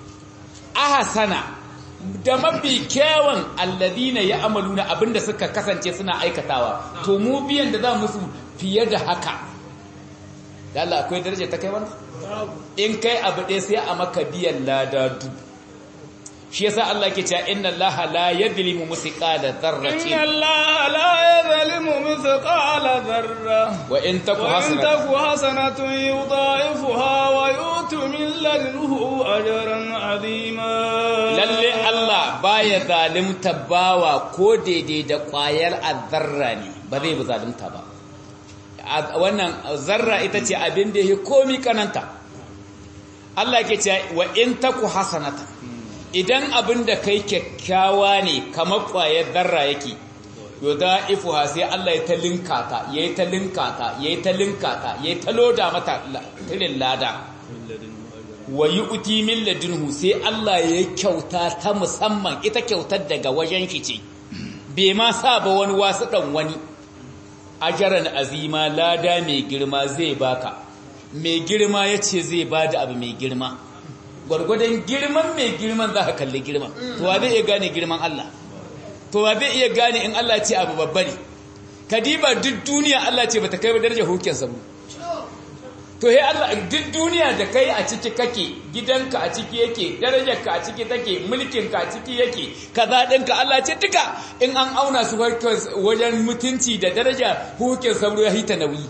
ahsana da mafi kyawun alladhina ya'maluna abinda suka kasance suna aikatawa to mu biyan da za musu fiye da haka da Allah akwai daraja ta kai wannan in kai abu ɗaya sai a maka biyan lada dubu shi yasa Allah ke cewa inna Allah la yadhlimu mithqala dharratin inna Allah la yadhlimu mithqala dharra wa in taku wa in hasanatan taku hasanatun yudha'ifuha wa yu'ti min ladunhu ajran 'azima lalle Allah baya zalimta bawa ko daidai da kwayar azzarra ne ba zai bi zalimta ba A- wannan zarra ita ce abin da yake komi kananta Allah ke cewa wa in taku hasanatan idan abin da kai kyakkyawa ne kamar ƙwayar zarra yake yudha'ifuha sai Allah ya ta linka ta yayi ta linka ta yayi ta linka ta yayi ta loda mata la- tilin lada wa yu'ti min ladunhu sai Allah ya kyauta ta musamman ita kyautar daga wajen shi ce bai ma sa ba wani wasu dan wani ajaran azima lada mai girma zai baka mai girma yace zai bada abu mai girma gwargwadon girman mai girman za ka kalli girman to wa zai iya gane girman Allah to wa zai iya gane in Allah ce abu babba ne kadiba duk duniya Allah ce bata kai ba darajar hukin sabu to he Allah duk duniya da kai a ciki kake gidanka a ciki yake darajarka a ciki take mulkinka a ciki yake kaza ɗinka Allah ce duka in an auna su wajen mutunci da daraja hukin sabu ya hita nauyi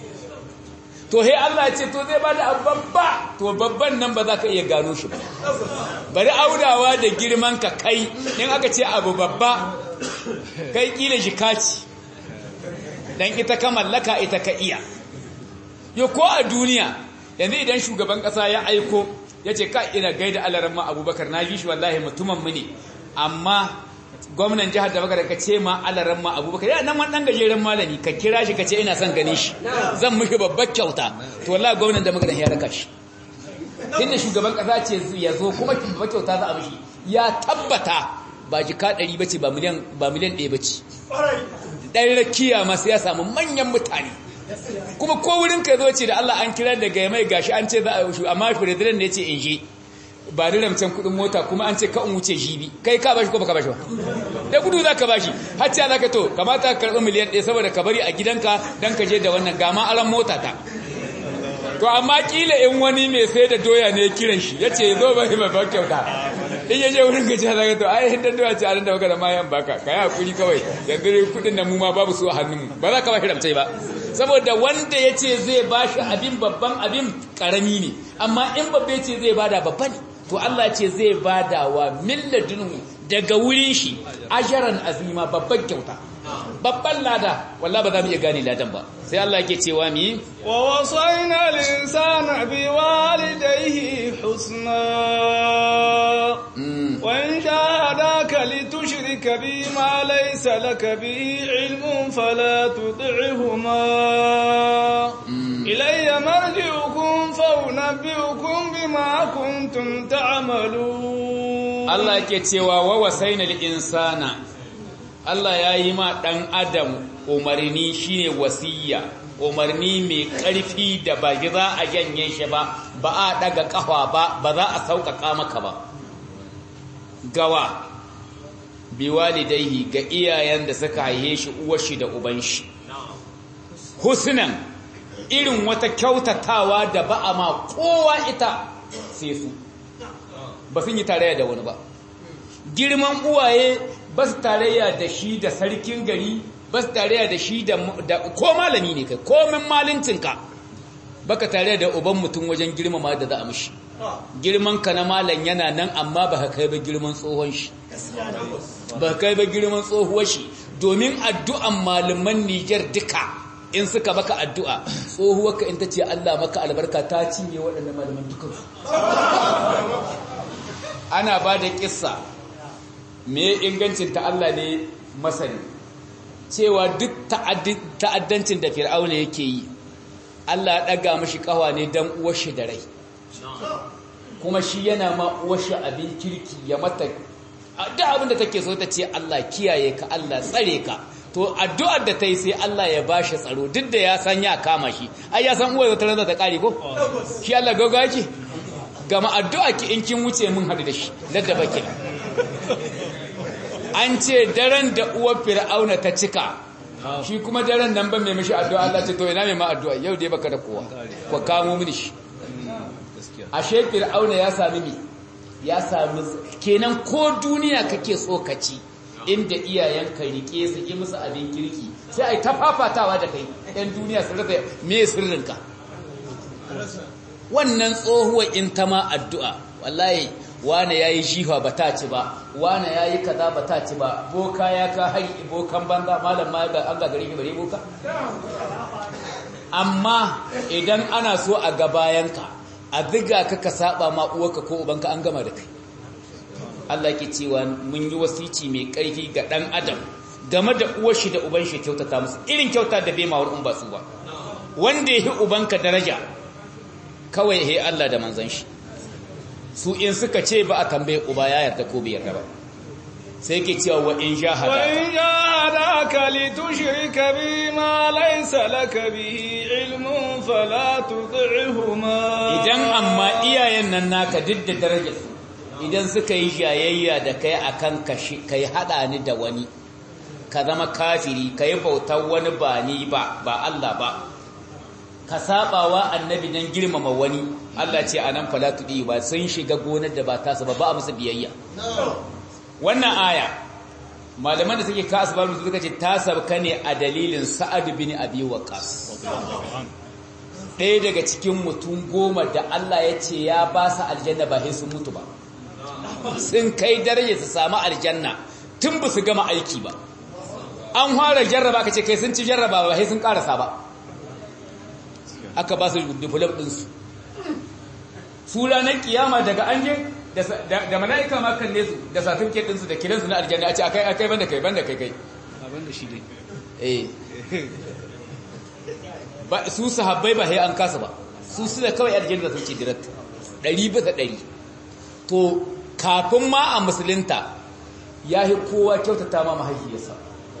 to he Allah ya ce to zai bada abu babba to babban nan ba za ka iya gano shi ba bari audawa da girman ka kai in aka ce abu babba kai kila jikaci dan ita ka mallaka ita ka iya yo ko a duniya yanzu idan shugaban kasa ya aiko ya ce ka ina gaida alarma abubakar na ji shi wallahi mutumin mu ne amma gwamnan jihar da baka ka ce ma alaran ma abubakar ya nan wani ɗan gajeren malami ka kira shi ka ce ina son ganin shi zan mushi babbar kyauta to wallahi gwamnan da magana ya raka shi inda shugaban kasa ce ya zo kuma babbar kyauta za a mishi ya tabbata ba jika ɗari bace ba miliyan ba miliyan ɗaya bace ɗan rakiya masu ya samu manyan mutane kuma ko wurin ka zo ce da Allah an kira daga mai gashi an ce za a yi amma firadiran ne ce in je ba da ramcen kudin mota kuma an ce ka in wuce jibi kai ka bashi ko baka bashi ba da gudu za ka bashi har ce za ka to kamata ka karɓi miliyan ɗaya saboda ka bari a gidanka don ka je da wannan gama alan mota ta to amma kila in wani mai sai da doya ne kiran shi ya ce zo ba mai ban kyauta in ya je wurin gajiya za ka to ai hindan doya ce a nan da baka da mayan baka ka yi hakuri kawai yanzu kudin da mu ma babu su a hannunmu ba za ka bashi ramcai ba saboda wanda ya ce zai bashi abin babban abin karami ne amma in babbe ce zai bada babba ne to Allah ce zai bada wa milladinu daga wurin shi ajaran azima babban kyauta babban lada wallahi ba za mu iya gane ladan ba sai Allah yake cewa mi wa wasaina al-insana biwalidayhi husna wa in jahadaka litushrika bima laysa laka bihi ilmun fala tuti'huma ilayya marji'ukum fa unabbi'ukum bima kuntum ta'malun Allah yake cewa wa wasaina al-insana Allah ya yi ma ɗan adam umarni shine wasiya umarni mai ƙarfi da ba za a janye shi ba ba a ɗaga ƙafa ba ba za a sauƙaƙa maka ba gawa biwalidaihi ga iyayen da suka haihe shi uwashi da uban shi husnan irin wata kyautatawa da ba a ma kowa ita sai su ba sun yi tarayya da wani ba girman uwaye ba su tarayya da shi da sarkin gari ba su tarayya da shi da ko malami ne kai komin malincinka baka tarayya da uban mutum wajen girmama da za a mishi girman ka na malam yana nan amma ba ka kai ba girman tsohon shi ba ka kai ba girman tsohuwar shi domin addu'an malaman Nijar duka in suka maka addu'a tsohuwar ka in ta ce Allah maka albarka ta cinye waɗannan malaman dukansu ana ba da kissa me ingancin ta Allah ne masani cewa duk ta'addancin da fir'auna yake yi Allah ya daga mashi kawa ne dan uwarshi da rai kuma shi yana ma uwarshi abin kirki ya mata duk abin da take so ta ce Allah kiyaye ka Allah tsare ka to addu'ar da ta yi sai Allah ya bashi tsaro duk da ya san ya kama shi ai ya san uwar ta ranar ta kare ko shi Allah gaggawa yake gama addu'a ki in kin wuce mun hadu da shi ladda baki an ce daren da uwar fir'auna ta cika shi kuma daren nan ban mai mishi addu'a Allah ce to ina mai ma addu'a yau dai baka da kowa ko kamo mini shi ashe fir'auna ya sami mi ya sami kenan ko duniya kake tsokaci inda iyayenka rike su yi musu abin kirki sai ai ta fafatawa da kai ɗan duniya su rasa me sirrinka wannan tsohuwa in ta ma addu'a wallahi wane ya yi jiha ba ta ci ba wane ya yi kaza ba ta ci ba boka ya ka hari bokan banza malam ma ga an gagari ne bare boka amma idan ana so a ga bayanka a ziga ka ka saba ma uwarka ko ubanka an gama da kai Allah ke cewa mun yi wasici mai ƙarfi ga ɗan adam game da uwar shi da uban shi kyautata musu irin kyauta da bai mawar in ba su ba wanda ya yi ubanka daraja kawai ya Allah da manzan shi su in suka ce ba a tambaye uba ya yarda ko bai yarda ba sai ke cewa wa in jahadaka wa in jahadaka li tushrika bi ma laysa laka bihi ilmun fala tud'ihuma idan amma iyayen nan naka duk da darajar su idan suka yi jayayya da kai akan kashi kai hada ni da wani ka zama kafiri kai bautar wani ba ni ba ba Allah ba ka sabawa annabi dan girmama wani Allah ce anan fala tudi ba sun shiga gonar da ba ta ba ba musu biyayya wannan aya malaman da suke kasu babu suka ce ta sabka ne a dalilin Sa'ad bin Abi Waqqas ɗaya daga cikin mutum goma da Allah ya ce ya ba su aljanna ba sai sun mutu ba sun kai daraja su samu aljanna tun ba su gama aiki ba an fara jarraba ka ce kai sun ci jarraba ba sai sun karasa ba aka ba su diplom ɗinsu su ranar kiyama daga an je da mala'ika ma kalle su da certificate ɗinsu da kiransu na aljanna a ce akai akai banda kai banda kai kai banda shi dai eh ba su sahabbai ba sai an kasa ba su su da kawai aljanna sun ce direct ɗari bisa ɗari to kafin ma a musulunta ya yi kowa kyautata ma mahaifiyarsa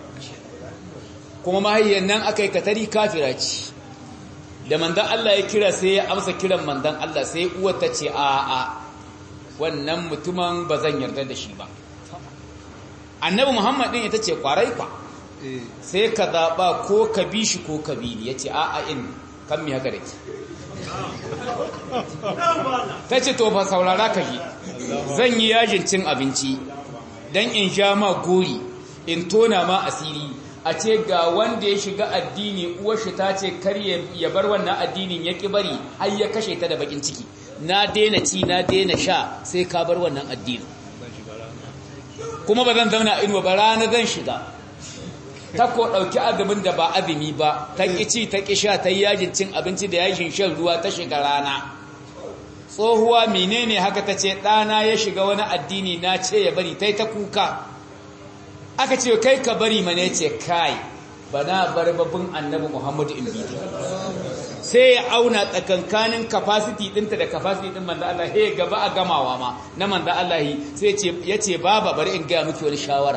kuma mahaifiyar nan aka yi katari kafira ce da mandan Allah ya kira sai ya amsa kiran mandan Allah sai uwar ta ce a a wannan mutumin ba zan yarda da shi ba annabi muhammad din ita ce kwarai kwa sai ka zaɓa ko ka bi shi ko ka bi ni ya ce a a in kan mi haka da ke ta ce to fa saurara ka yi zan yi yajin cin abinci don in sha ma gori in tona ma asiri a ce ga wanda ya shiga addini uwarshi ta ce kar ya bar wannan addinin ya bari har ya kashe ta da bakin ciki na daina ci na daina sha sai ka bar wannan addinin kuma ba zan zauna inuwa ba rana zan shiga ta ko ɗauki azumin da ba azumi ba ta ƙi ci ta ƙi sha ta yi yajin cin abinci da yajin shan ruwa ta shiga rana tsohuwa menene haka ta ce ɗana ya shiga wani addini na ce ya bari ta yi ta kuka aka ce kai ka bari mana ya ce kai ba na bar babin annabi muhammadu in bi sai ya auna tsakankanin capacity ɗinta da capacity ɗin manzo Allah he gaba a gamawa ma na manzo Allah sai ya ce baba bari in gaya miki wani shawara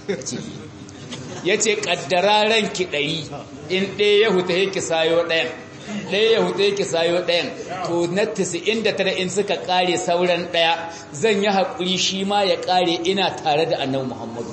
ya ce ƙaddara ranki ɗari in ɗaya ya huta yake sayo ɗayan ɗaya ya huta yake sayo ɗayan to na inda tara in suka ƙare sauran ɗaya zan yi haƙuri shi ma ya ƙare ina tare da annabi muhammadu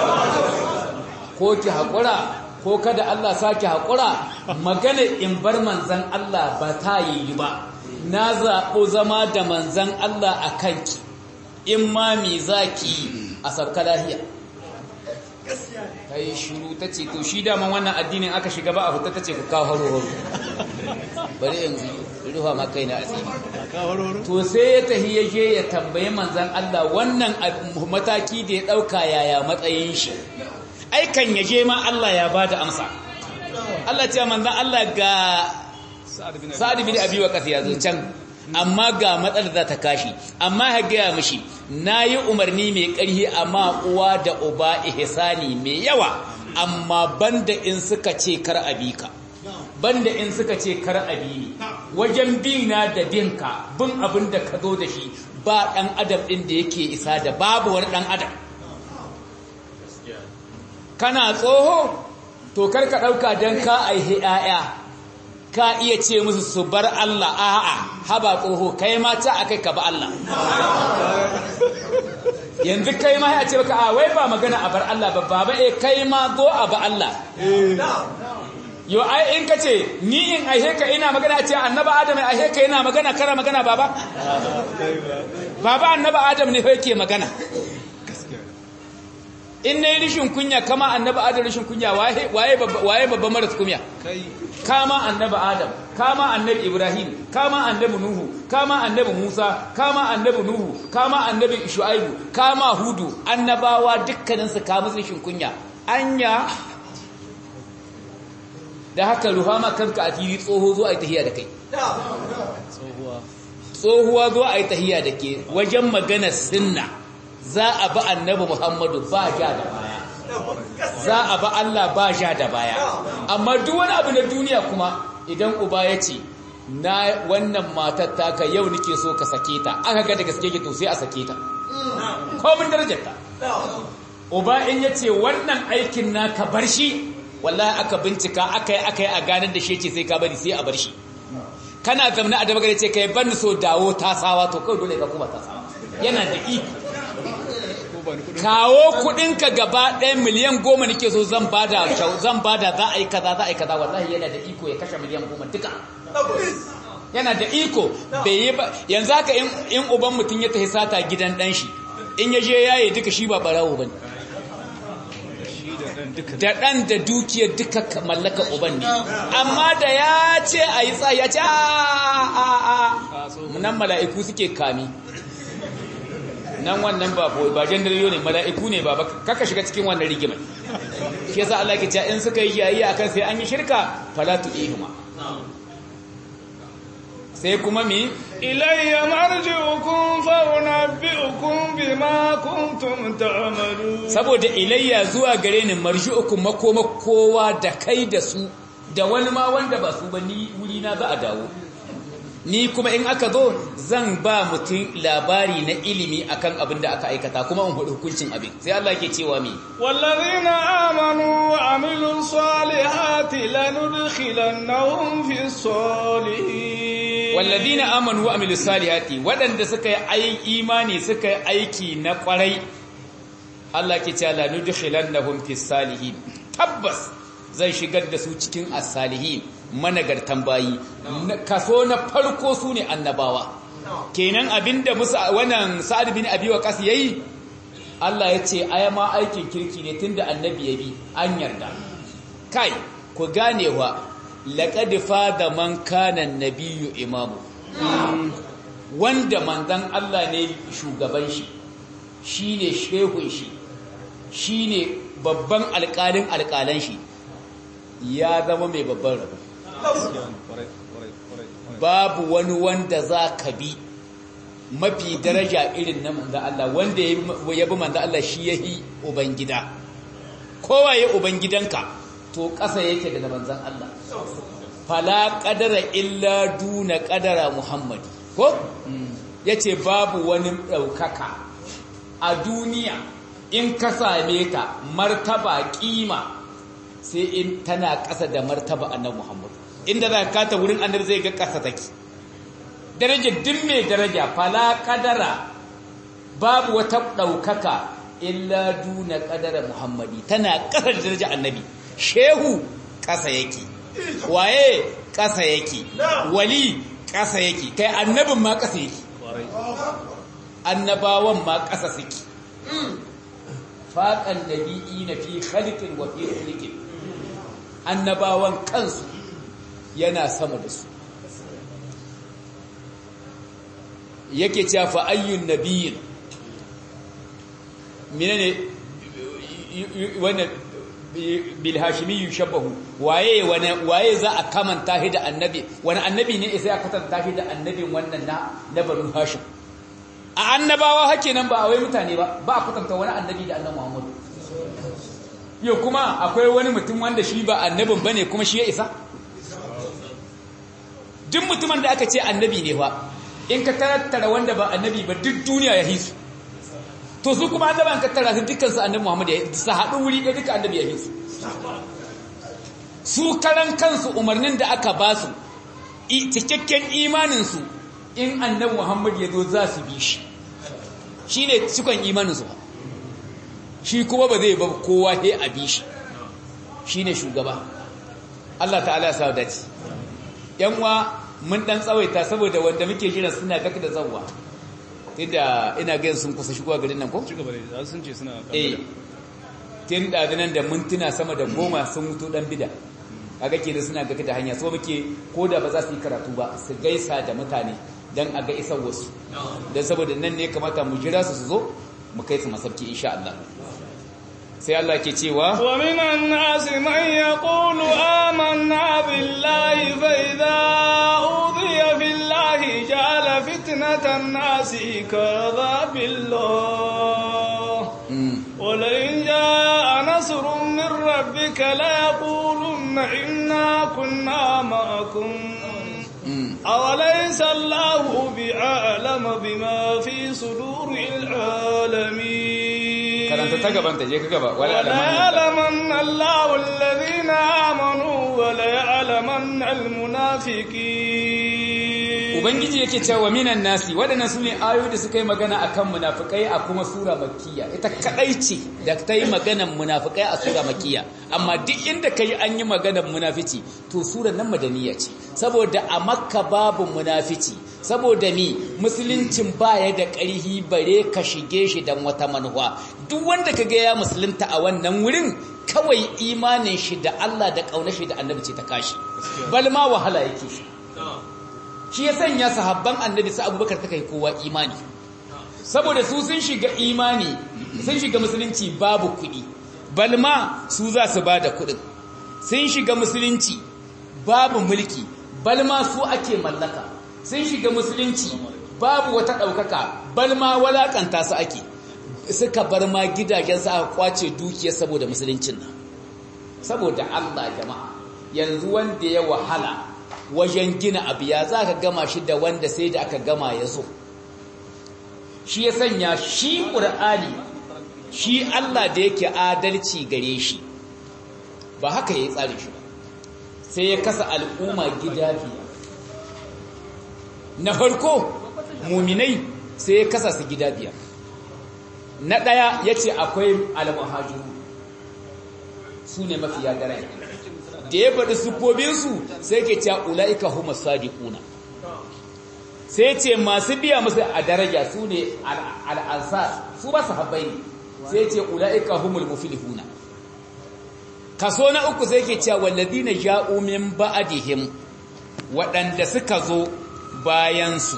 ko ki haƙura ko kada Allah sake haƙura magana in bar manzan Allah ba ta yi ba na zaɓo zama da manzan Allah a kanki in ma mi zaki a sabka lahiya ta yi shuru ta ce to shi daman wannan addinin aka shiga ba a fita ta ce ku kawo horo bari yanzu rufa ma kai na asiri to sai ya tahi ya je ya tambaye manzan Allah wannan mataki da ya ɗauka yaya matsayin shi aikan ya je ma Allah ya ba da amsa Allah ce manzan Allah ga sa'ad bin abi waqas ya zo can amma ga matsalar za ta kashi amma ya gaya mishi na yi umarni mai ƙarfi amma uwa da uba ihsani mai yawa amma banda in suka ce kar abika banda in suka ce kar abi ne wajen bina da binka bin abin da ka zo da shi ba ɗan adam ɗin da yake isa da babu wani ɗan adam kana tsoho to kar ka ɗauka don ka aihe 'ya'ya ka iya ce musu su bar Allah a'a haba tsoho kai ma ta akai ka ba Allah yanzu kai ma ya ce baka a wai ba magana a bar Allah ba baba eh kai ma zo a ba Allah yo ai in ka ce ni in aihe ka ina magana ce annaba adam aihe ka ina magana kara magana baba baba annaba adam ne fa yake magana in na yi rishin kunya kama annaba adam rishin kunya waye babban maras kunya kama annaba adam kama annabi ibrahim kama annabi nuhu kama annabi musa kama annabi nuhu kama annabi shu'aibu kama hudu annabawa dukkaninsu kama rishin kunya anya da haka ruhama kanka a fili tsoho zo a yi tahiya da kai tsohuwa zo a yi tahiya da ke wajen magana sinna za a ba annabi Muhammadu ba ja da baya za a ba Allah ba ja da baya amma duk wani abu na duniya kuma idan uba ya ce na wannan matar taka yau nake so ka sake ta aka ga da gaske ke to sai a sake ta komin darajar ta uba in ya ce wannan aikin naka bar shi wallahi aka bincika aka yi aka yi a ganar da shi ce sai ka bari sai a bar shi kana zamna a dama ce kai ban so dawo tasawa to kawai dole ka kuma tasawa yana da iko kawo kudinka gaba ɗaya miliyan goma nake so zan bada zan bada za a yi kaza za a yi kaza wallahi yana da iko ya kashe miliyan goma duka yana da iko bai yi ba yanzu haka in uban mutum ya tafi sata gidan ɗan shi in ya je yaye duka shi ba barawo bane da ɗan da dukiyar duka mallaka uban ne amma da ya ce a yi tsaye ya ce a a nan mala'iku suke kami nan wannan ba ba jandariyo ne mala'iku ne ba kaka shiga cikin wannan rigimai shi yasa Allah ke cewa in suka yi yayi akan sai an yi shirka fala tu'ihuma sai kuma mi ilayya marji'ukum fa unabbi'ukum bima kuntum ta'malun saboda ilayya zuwa gare ni marji'ukum makoma kowa da kai da su da wani ma wanda ba su ba ni wuri na za a dawo ni kuma in aka zo zan ba mutum labari na ilimi akan abin da aka aikata kuma in hudu hukuncin abin sai Allah ke cewa mi wallazina amanu wa amilus salihati lanudkhilannahum fis salihin wallazina amanu wa amilus salihati wadanda suka yi imani suka yi aiki na kwarai Allah ke cewa lanudkhilannahum fis salihin tabbas zai shigar da su cikin as-salihin managartan bayi kaso na farko su ne annabawa kenan abinda musa wannan sa'ad bin abi waqas yayi Allah ya ce aya ma aikin kirki ne tunda annabi ya bi an yarda kai ku gane wa laqad fada man kana nabiyyu imamu wanda manzon Allah ne shugaban shi shine shehun shi shine babban alƙalin alƙalan shi ya zama mai babban rabo babu wani wanda za ka bi mafi daraja irin na manzan Allah wanda ya bi manzan Allah shi ya yi Ubangida kowa ya Ubangidanka to ƙasa yake daga manzan Allah fala ƙadara illa duna ƙadara Muhammadu ko ya ce babu wani ɗaukaka a duniya in ka same ta martaba ƙima sai in tana ƙasa da martaba annabi Muhammad inda za ka ta wurin annabi zai ga ƙasa take darajar din mai daraja fala kadara babu wata ɗaukaka illa duna kadara Muhammadi tana ƙasa da daraja annabi shehu ƙasa yake waye ƙasa yake wali ƙasa yake kai annabin ma ƙasa yake annabawan ma ƙasa suke faƙan nabi'i na fi khaliqin wa fi khaliqin annabawan kansu yana sama da su yake cewa fa ayyun nabiyyin menene wannan bil hashimi yushabbahu waye waye za a kamanta shi da annabi wani annabi ne sai aka tanta shi da annabin wannan na na banu hashim a annabawa hake nan ba a wai mutane ba ba a kwatanta wani annabi da annabi muhammadu yau kuma akwai wani mutum wanda shi ba annabin bane kuma shi ya isa duk mutumin da aka ce annabi ne fa in ka tattara wanda ba annabi ba duk duniya ya hisu to su kuma annaban ka tara su dukkan su annabi Muhammad ya su haɗu wuri ɗaya duka annabi ya hisu su karan kansu umarnin da aka ba su cikakken imanin su in annabi Muhammad ya zo za su bi shi shine cikon imanin su shi kuma ba zai ba kowa sai a bi shi shine shugaba Allah ta'ala ya sa dace yanwa mun dan tsawaita saboda wanda muke jira suna gaka da zawwa tunda ina ga sun kusa shigowa garin nan ko cigaba da sun ce suna eh tin da nan da mintuna sama da goma sun mutu dan bida kaga ke da suna gaka da hanya so muke koda ba za su yi karatu ba su gaisa da mutane dan a ga isar wasu dan saboda nan ne kamata mu jira su su zo mu kai su masabki insha Allah sai Allah ke cewa wa minan nasi man yaqulu amanna billahi fa idza udiya billahi ja'ala fitnatan nasi kadha billah wa la in jaa nasrun min rabbika la yaqulunna inna kunna ma'akum أوليس الله بعالم بما في صدور العالمين karanta ta gaban ta je ka gaba wala وليعلمن الله الذين آمنوا وليعلمن المنافقين ubangiji yake cewa minan nasi wadannan sune ayoyi da suka yi magana akan munafikai a kuma sura makkiya ita kadai ce da ta yi maganan munafikai a sura makkiya amma duk inda kai an yi maganan munafici to surar nan madaniya ce saboda a makka babu munafici saboda ni musuluncin baya da ƙarhi bare ka shige shi dan wata manuwa duk wanda kaga ya musulunta a wannan wurin kawai imanin shi da Allah da kaunar shi da annabi ce ta kashi balma wahala yake shi shi ya sanya sahabban annabi su abubakar ta kai kowa imani saboda su sun shiga imani sun shiga musulunci babu kuɗi balma su za su ba da kuɗin sun shiga musulunci babu mulki balma su ake mallaka sun shiga musulunci babu wata ɗaukaka balma walakanta su ake suka bar ma gidajensu aka kwace dukiya saboda musuluncin nan saboda Allah jama'a yanzu wanda ya wahala wajen gina abu ya za ka gama shi da wanda sai da aka gama ya zo shi ya sanya shi ƙur'ani shi Allah da yake adalci gare shi ba haka ya yi tsarin shi ba sai ya kasa al'umma gida biyu na farko muminai sai ya kasa su gida biyar na ɗaya ya ce akwai almuhajiru su ne mafiya daraja da ya faɗi siffobinsu sai ke cewa ula'ika huma sadiquna sai ce masu biya musu a daraja su ne al'ansar su ba su habbai ne sai ce ula'ika humul muflihuna kaso na uku sai ke cewa walladina ja'u min ba'dihim waɗanda suka zo bayansu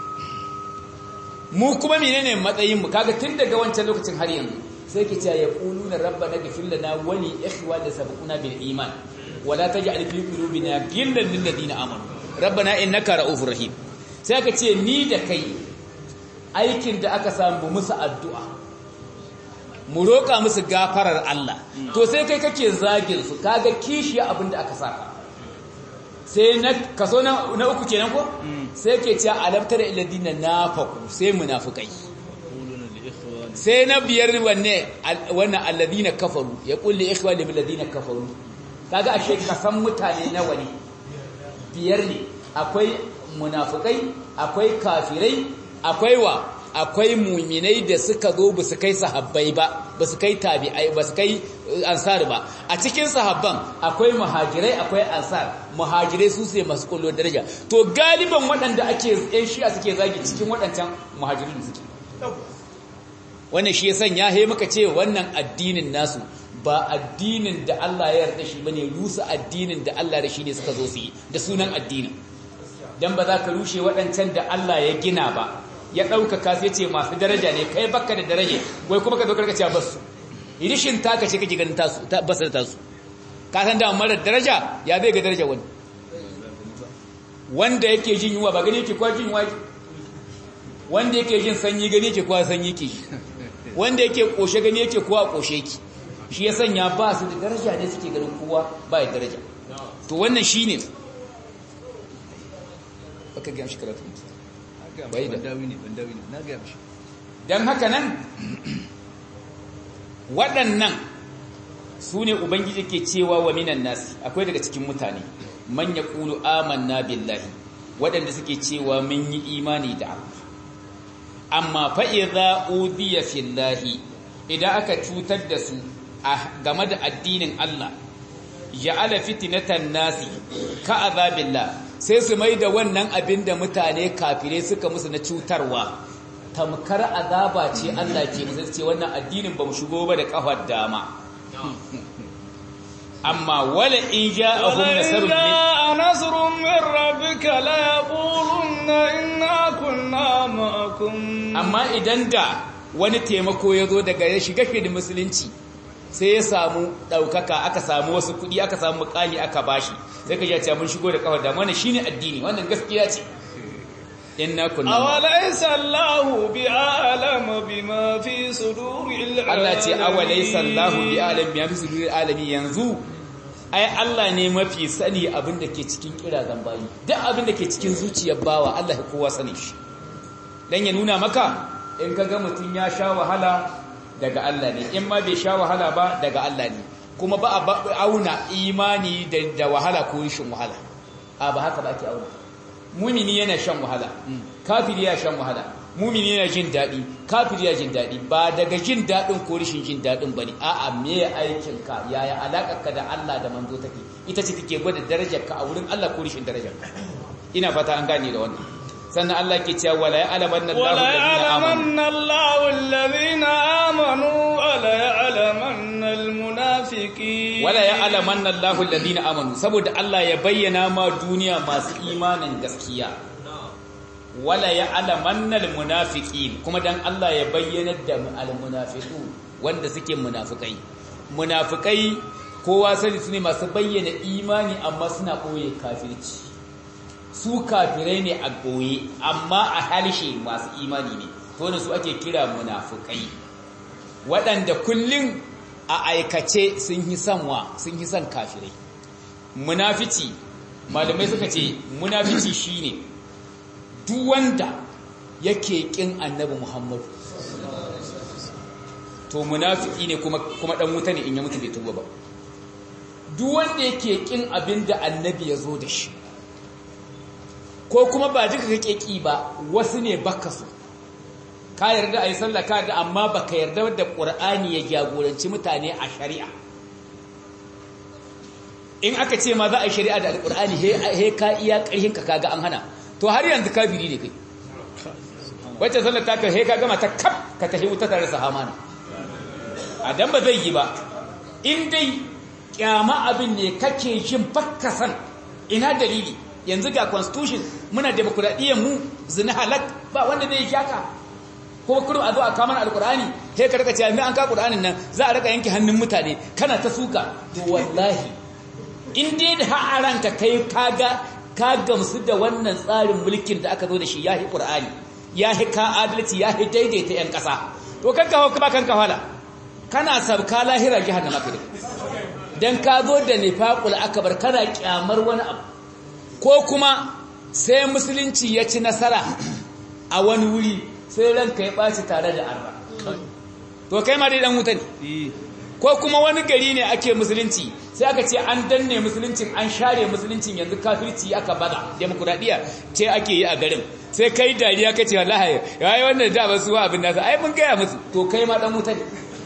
mu kuma menene matsayin mu kaga tun daga wancan lokacin har yanzu sai ke cewa yaquluna rabbana ghfir lana wa li ikhwana sabaquna bil iman wa la taj'al fi qulubina ghillan lil ladina amanu rabbana innaka ra'ufur rahim sai aka ce ni da kai aikin da aka samu musu addu'a mu roƙa musu gafarar Allah to sai kai kake zagin su kaga kishiya abinda aka saka sai na kaso na, na uku kenan ko sai ke cewa alamtar illadina nafaku sai munafikai sai na biyar wanne wannan alladina kafaru ya kulli ikhwani bil ladina kafaru kaga ashe kasan mutane nawa ne biyar ne akwai munafikai akwai kafirai akwai wa akwai muminai da suka zo ba su kai sahabbai ba ba su kai tabi'ai ba su kai ansar ba a cikin sahabban akwai muhajirai akwai ansar muhajirai su sai masu kullun daraja to galiban waɗanda ake yan shi'a suke zagi cikin waɗancan muhajirin suke wannan shi ya sanya he muka ce wannan addinin nasu ba addinin da Allah ya yarda shi bane rusa addinin da Allah da shi ne suka zo su yi da sunan addinin dan ba za ka rushe waɗancan da Allah ya gina ba ya ɗaukaka sai ce masu daraja ne kai baka da daraja wai kuma ka zo karkace ba su irishin taka ce kake ganin tasu ba su da tasu ka san da mara daraja ya zai ga daraja wani wanda yake jin yunwa ba gani yake kwa jin yunwa wanda yake jin sanyi gani yake kwa sanyi ke wanda yake koshe gani yake kwa koshe ki shi ya sanya ba su da daraja ne suke ganin kowa ba ya daraja to wannan shine baka ga shi karatu bai da don haka nan waɗannan su ne ubangiji ke cewa wa minan nasi akwai daga cikin mutane man ya ƙulu amanna billahi waɗanda suke cewa mun yi imani da Allah amma fa'iza udiya fillahi idan aka cutar da su game da addinin Allah ja'ala fitnatan nasi ka azabillah sai su mai da wannan abin da mutane kafirai suka musu na cutarwa tamkar azaba ce Allah ke musu ce wannan addinin ba mu shigo ba da kafar dama amma wala in ja'ahum nasrun min nasrun min rabbika la yaquluna inna kunna ma'akum amma idan da wani taimako ya zo daga ya shiga da musulunci sai ya samu ɗaukaka aka samu wasu kuɗi aka samu mukami aka bashi sai ka jace mun shigo da kawar da wannan shine addini wannan gaskiya ce inna kunna awalaysa Allahu bi'alam bima fi suduril alamin Allah ce awalaysa Allahu bi'alam bima fi suduril alamin yanzu ai Allah ne mafi sani abin da ke cikin kirazan bayi duk abin da ke cikin zuciyar bawa Allah ya kowa sani shi dan ya nuna maka in kaga mutun ya sha wahala daga Allah ne in ma bai sha wahala ba daga Allah ne kuma ba a auna imani da wahala ko rishin wahala a ba haka ba ake auna mumini yana shan wahala kafiri ya shan wahala mumini yana jin daɗi kafiri ya jin daɗi ba daga jin daɗin ko rishin jin daɗin ba ne a'a me aikin ka yaya alaƙarka da Allah da manzo take ita ce take gwada darajar ka a wurin Allah ko rishin darajar ina fata an gane da wannan sannan Allah ke cewa wala ya'lamanna Allahu alladhina amanu wala ya'lamanna almunafiqin wala ya'lamanna Allahu alladhina amanu saboda Allah ya bayyana ma duniya masu imanin gaskiya wala ya'lamanna almunafiqin kuma dan Allah ya bayyana da almunafiqun wanda suke munafikai munafikai kowa sani su ne masu bayyana imani amma suna koye kafirci su kafirai ne a goye amma a harshe masu imani ne to ne su ake kira munafukai waɗanda kullum a aikace sun yi sanwa sun yi san kafirai munafici malamai suka ce munafici shine duk wanda yake kin annabi Muhammadu to munafiki ne kuma kuma dan wuta ne in ya mutu bai tuba ba duk wanda yake kin abinda annabi ya zo da shi ko kuma ba duka kake ki ba wasu ne baka so ka yarda ayi sallah ka yarda amma baka yarda da Qur'ani ya jagoranci mutane a shari'a in aka ce ma za a yi shari'a da alƙur'ani he ka iya ƙarhin ka kaga an hana to har yanzu kafiri ne kai wacce sallar ta kai he ka gama ta kaf ka tafi wuta tare da sahamana a dan ba zai yi ba in dai kyama abin ne kake jin bakkasan ina dalili yanzu ga constitution muna demokradiyyar mu zina halak ba wanda zai shaka ko kurum a zo a kamar alkur'ani sai ka rika cewa an ka qur'anin nan za a rika yanke hannun mutane kana ta suka to wallahi in dai da ha'aranka kai kaga ka gamsu da wannan tsarin mulkin da aka zo da shi yahi qur'ani yahi ka adalci yahi daidaita yan kasa to kanka hawo ka kanka hala kana sabka lahira jahannama kai dan ka zo da nifaqul akbar kana kyamar wani abu ko kuma sai musulunci ya ci nasara a wani wuri sai ranka ya ɓaci tare da arba to kai ma dai dan wuta ne ko kuma wani gari ne ake musulunci sai aka ce an danne musuluncin an share musuluncin yanzu kafirci aka bada demokuraɗiyya ce ake yi a garin sai kai dariya kace wallahi yayi wannan da ba su abin nasa ai mun gaya musu to kai ma dan wuta ne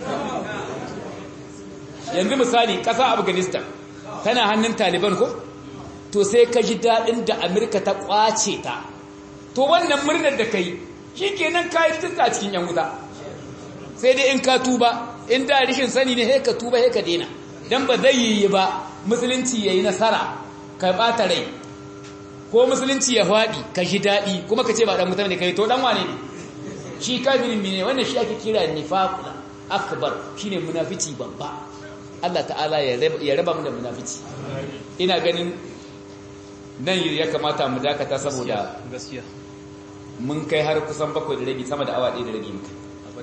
yanzu misali ƙasa afghanistan tana hannun taliban ko to sai ka ji daɗin da amurka ta ƙwace ta to wannan murnar da kai shi kenan ka yi tuka cikin yan wuta sai dai in ka tuba in da rishin sani ne ka tuba ka daina don ba zai yi ba musulunci ya yi nasara ka ɓata rai ko musulunci ya faɗi ka ji daɗi kuma ka ce ba ɗan mutum ne ka yi to ɗan wane ne shi kafirin ne wannan shi ake kira nifaqul akbar shine munafici babba Allah ta'ala ya raba mu da munafici ina ganin nan ya kamata mu dakata saboda gaskiya mun kai har kusan bakwai da rabi sama da awa ɗaya da rabi muka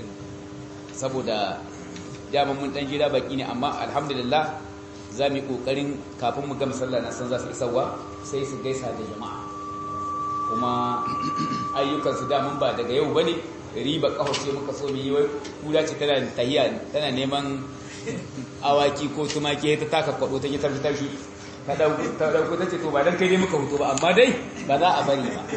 saboda dama mun ɗan jira baki ne amma alhamdulillah za mu yi ƙoƙarin kafin mu gama sallah na san za su isarwa sai su gaisa da jama'a kuma ayyukansu damun ba daga yau ba ne riba ƙaho ce muka so mu yi wai kula ce tana tahiya tana neman awaki ko tumaki ta taka kwaɗo ta yi tafi tashi ta ɗauko ta ce to ba don kai dai muka hutu ba amma dai ba za a bari ba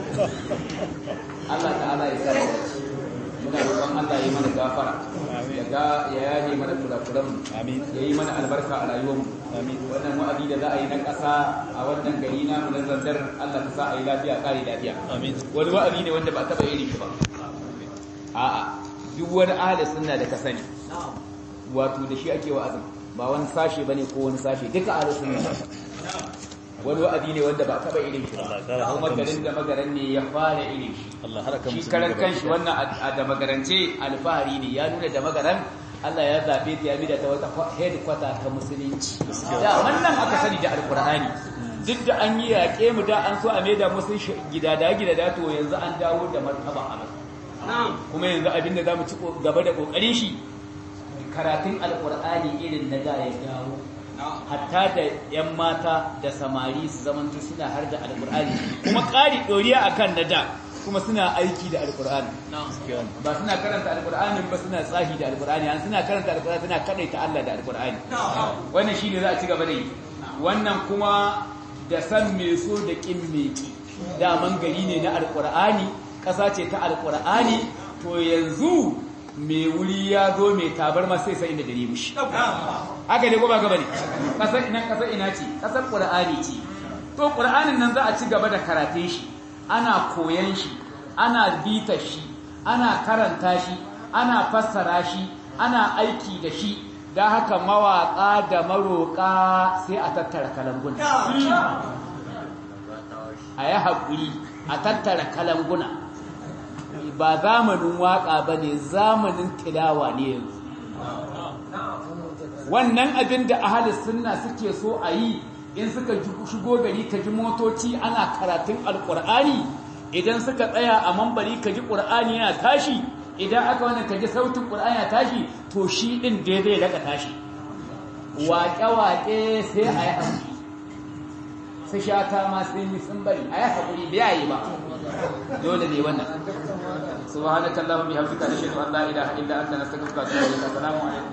Allah ta'ala ya sa muna roƙon Allah ya yi mana gafara ya ga ya yaje mana kurakuran ya yi mana albarka a rayuwar mu wannan wa'adi da za a yi na ƙasa a wannan gari na mu na zanzar Allah ta sa a yi lafiya ƙari lafiya wani wa'adi ne wanda ba a taɓa irin shi ba a'a duk wani ahli sunna da ka sani wato da shi ake wa'azin ba wani sashe bane ko wani sashe duka ahli sunna wani wa'adi ne wanda ba taba irin shi ba kuma garin da magaran ne ya fara irin shi shi karan kanshi wannan a da magarance alfahari ne ya nuna da magaran Allah ya zabe ta ya mida ta wata headquarter ta musulunci da wannan aka sani da alqur'ani duk da an yi yaƙe mu da an so a maida musu gidada gidada to yanzu an dawo da martaba a kuma yanzu abinda zamu ci gaba da kokarin shi karatun alqur'ani irin na da ya dawo hatta da 'yan mata da samari su zamantu suna har da alkur'ani kuma ƙari ɗoriya a kan na da kuma suna aiki da alkur'ani ba suna karanta alkur'ani ba suna tsahi da alkur'ani an suna karanta alkur'ani suna kaɗaita Allah da alkur'ani wannan shi ne za a ci gaba da yi wannan kuma da san mai so da ƙin mai ƙi daman gari ne na alkur'ani ƙasa ce ta alkur'ani to yanzu mai wuri ya zo mai tabar ma sai sai inda dare mushi haka ne ko ba gaba ne kasar ina kasar ina ce kasar qur'ani ce to qur'anin nan za a ci gaba da karatun shi ana koyan shi ana bita shi ana karanta shi ana fassara shi ana aiki da shi da haka mawaka da maroka sai a tattara kalanguna a yi haƙuri a tattara kalanguna ba zamanin waƙa ba ne zamanin tilawa ne yanzu wannan abin da ahalis sunna suke so a yi in suka shigo gari ka ji motoci ana karatun alƙur'ani idan suka tsaya a mambari ka ji ƙur'ani yana tashi idan aka wani ka ji sautin ƙur'ani yana tashi to shi ɗin daidai daga tashi waƙe-waƙe sai a yi haƙuri su shata ma sun yi sun bari a yi haƙuri da yayi ba dole ne wannan subhanakallahumma bihamdika ashhadu an la ilaha illa anta nastaghfiruka wa atubu ilaik assalamu alaikum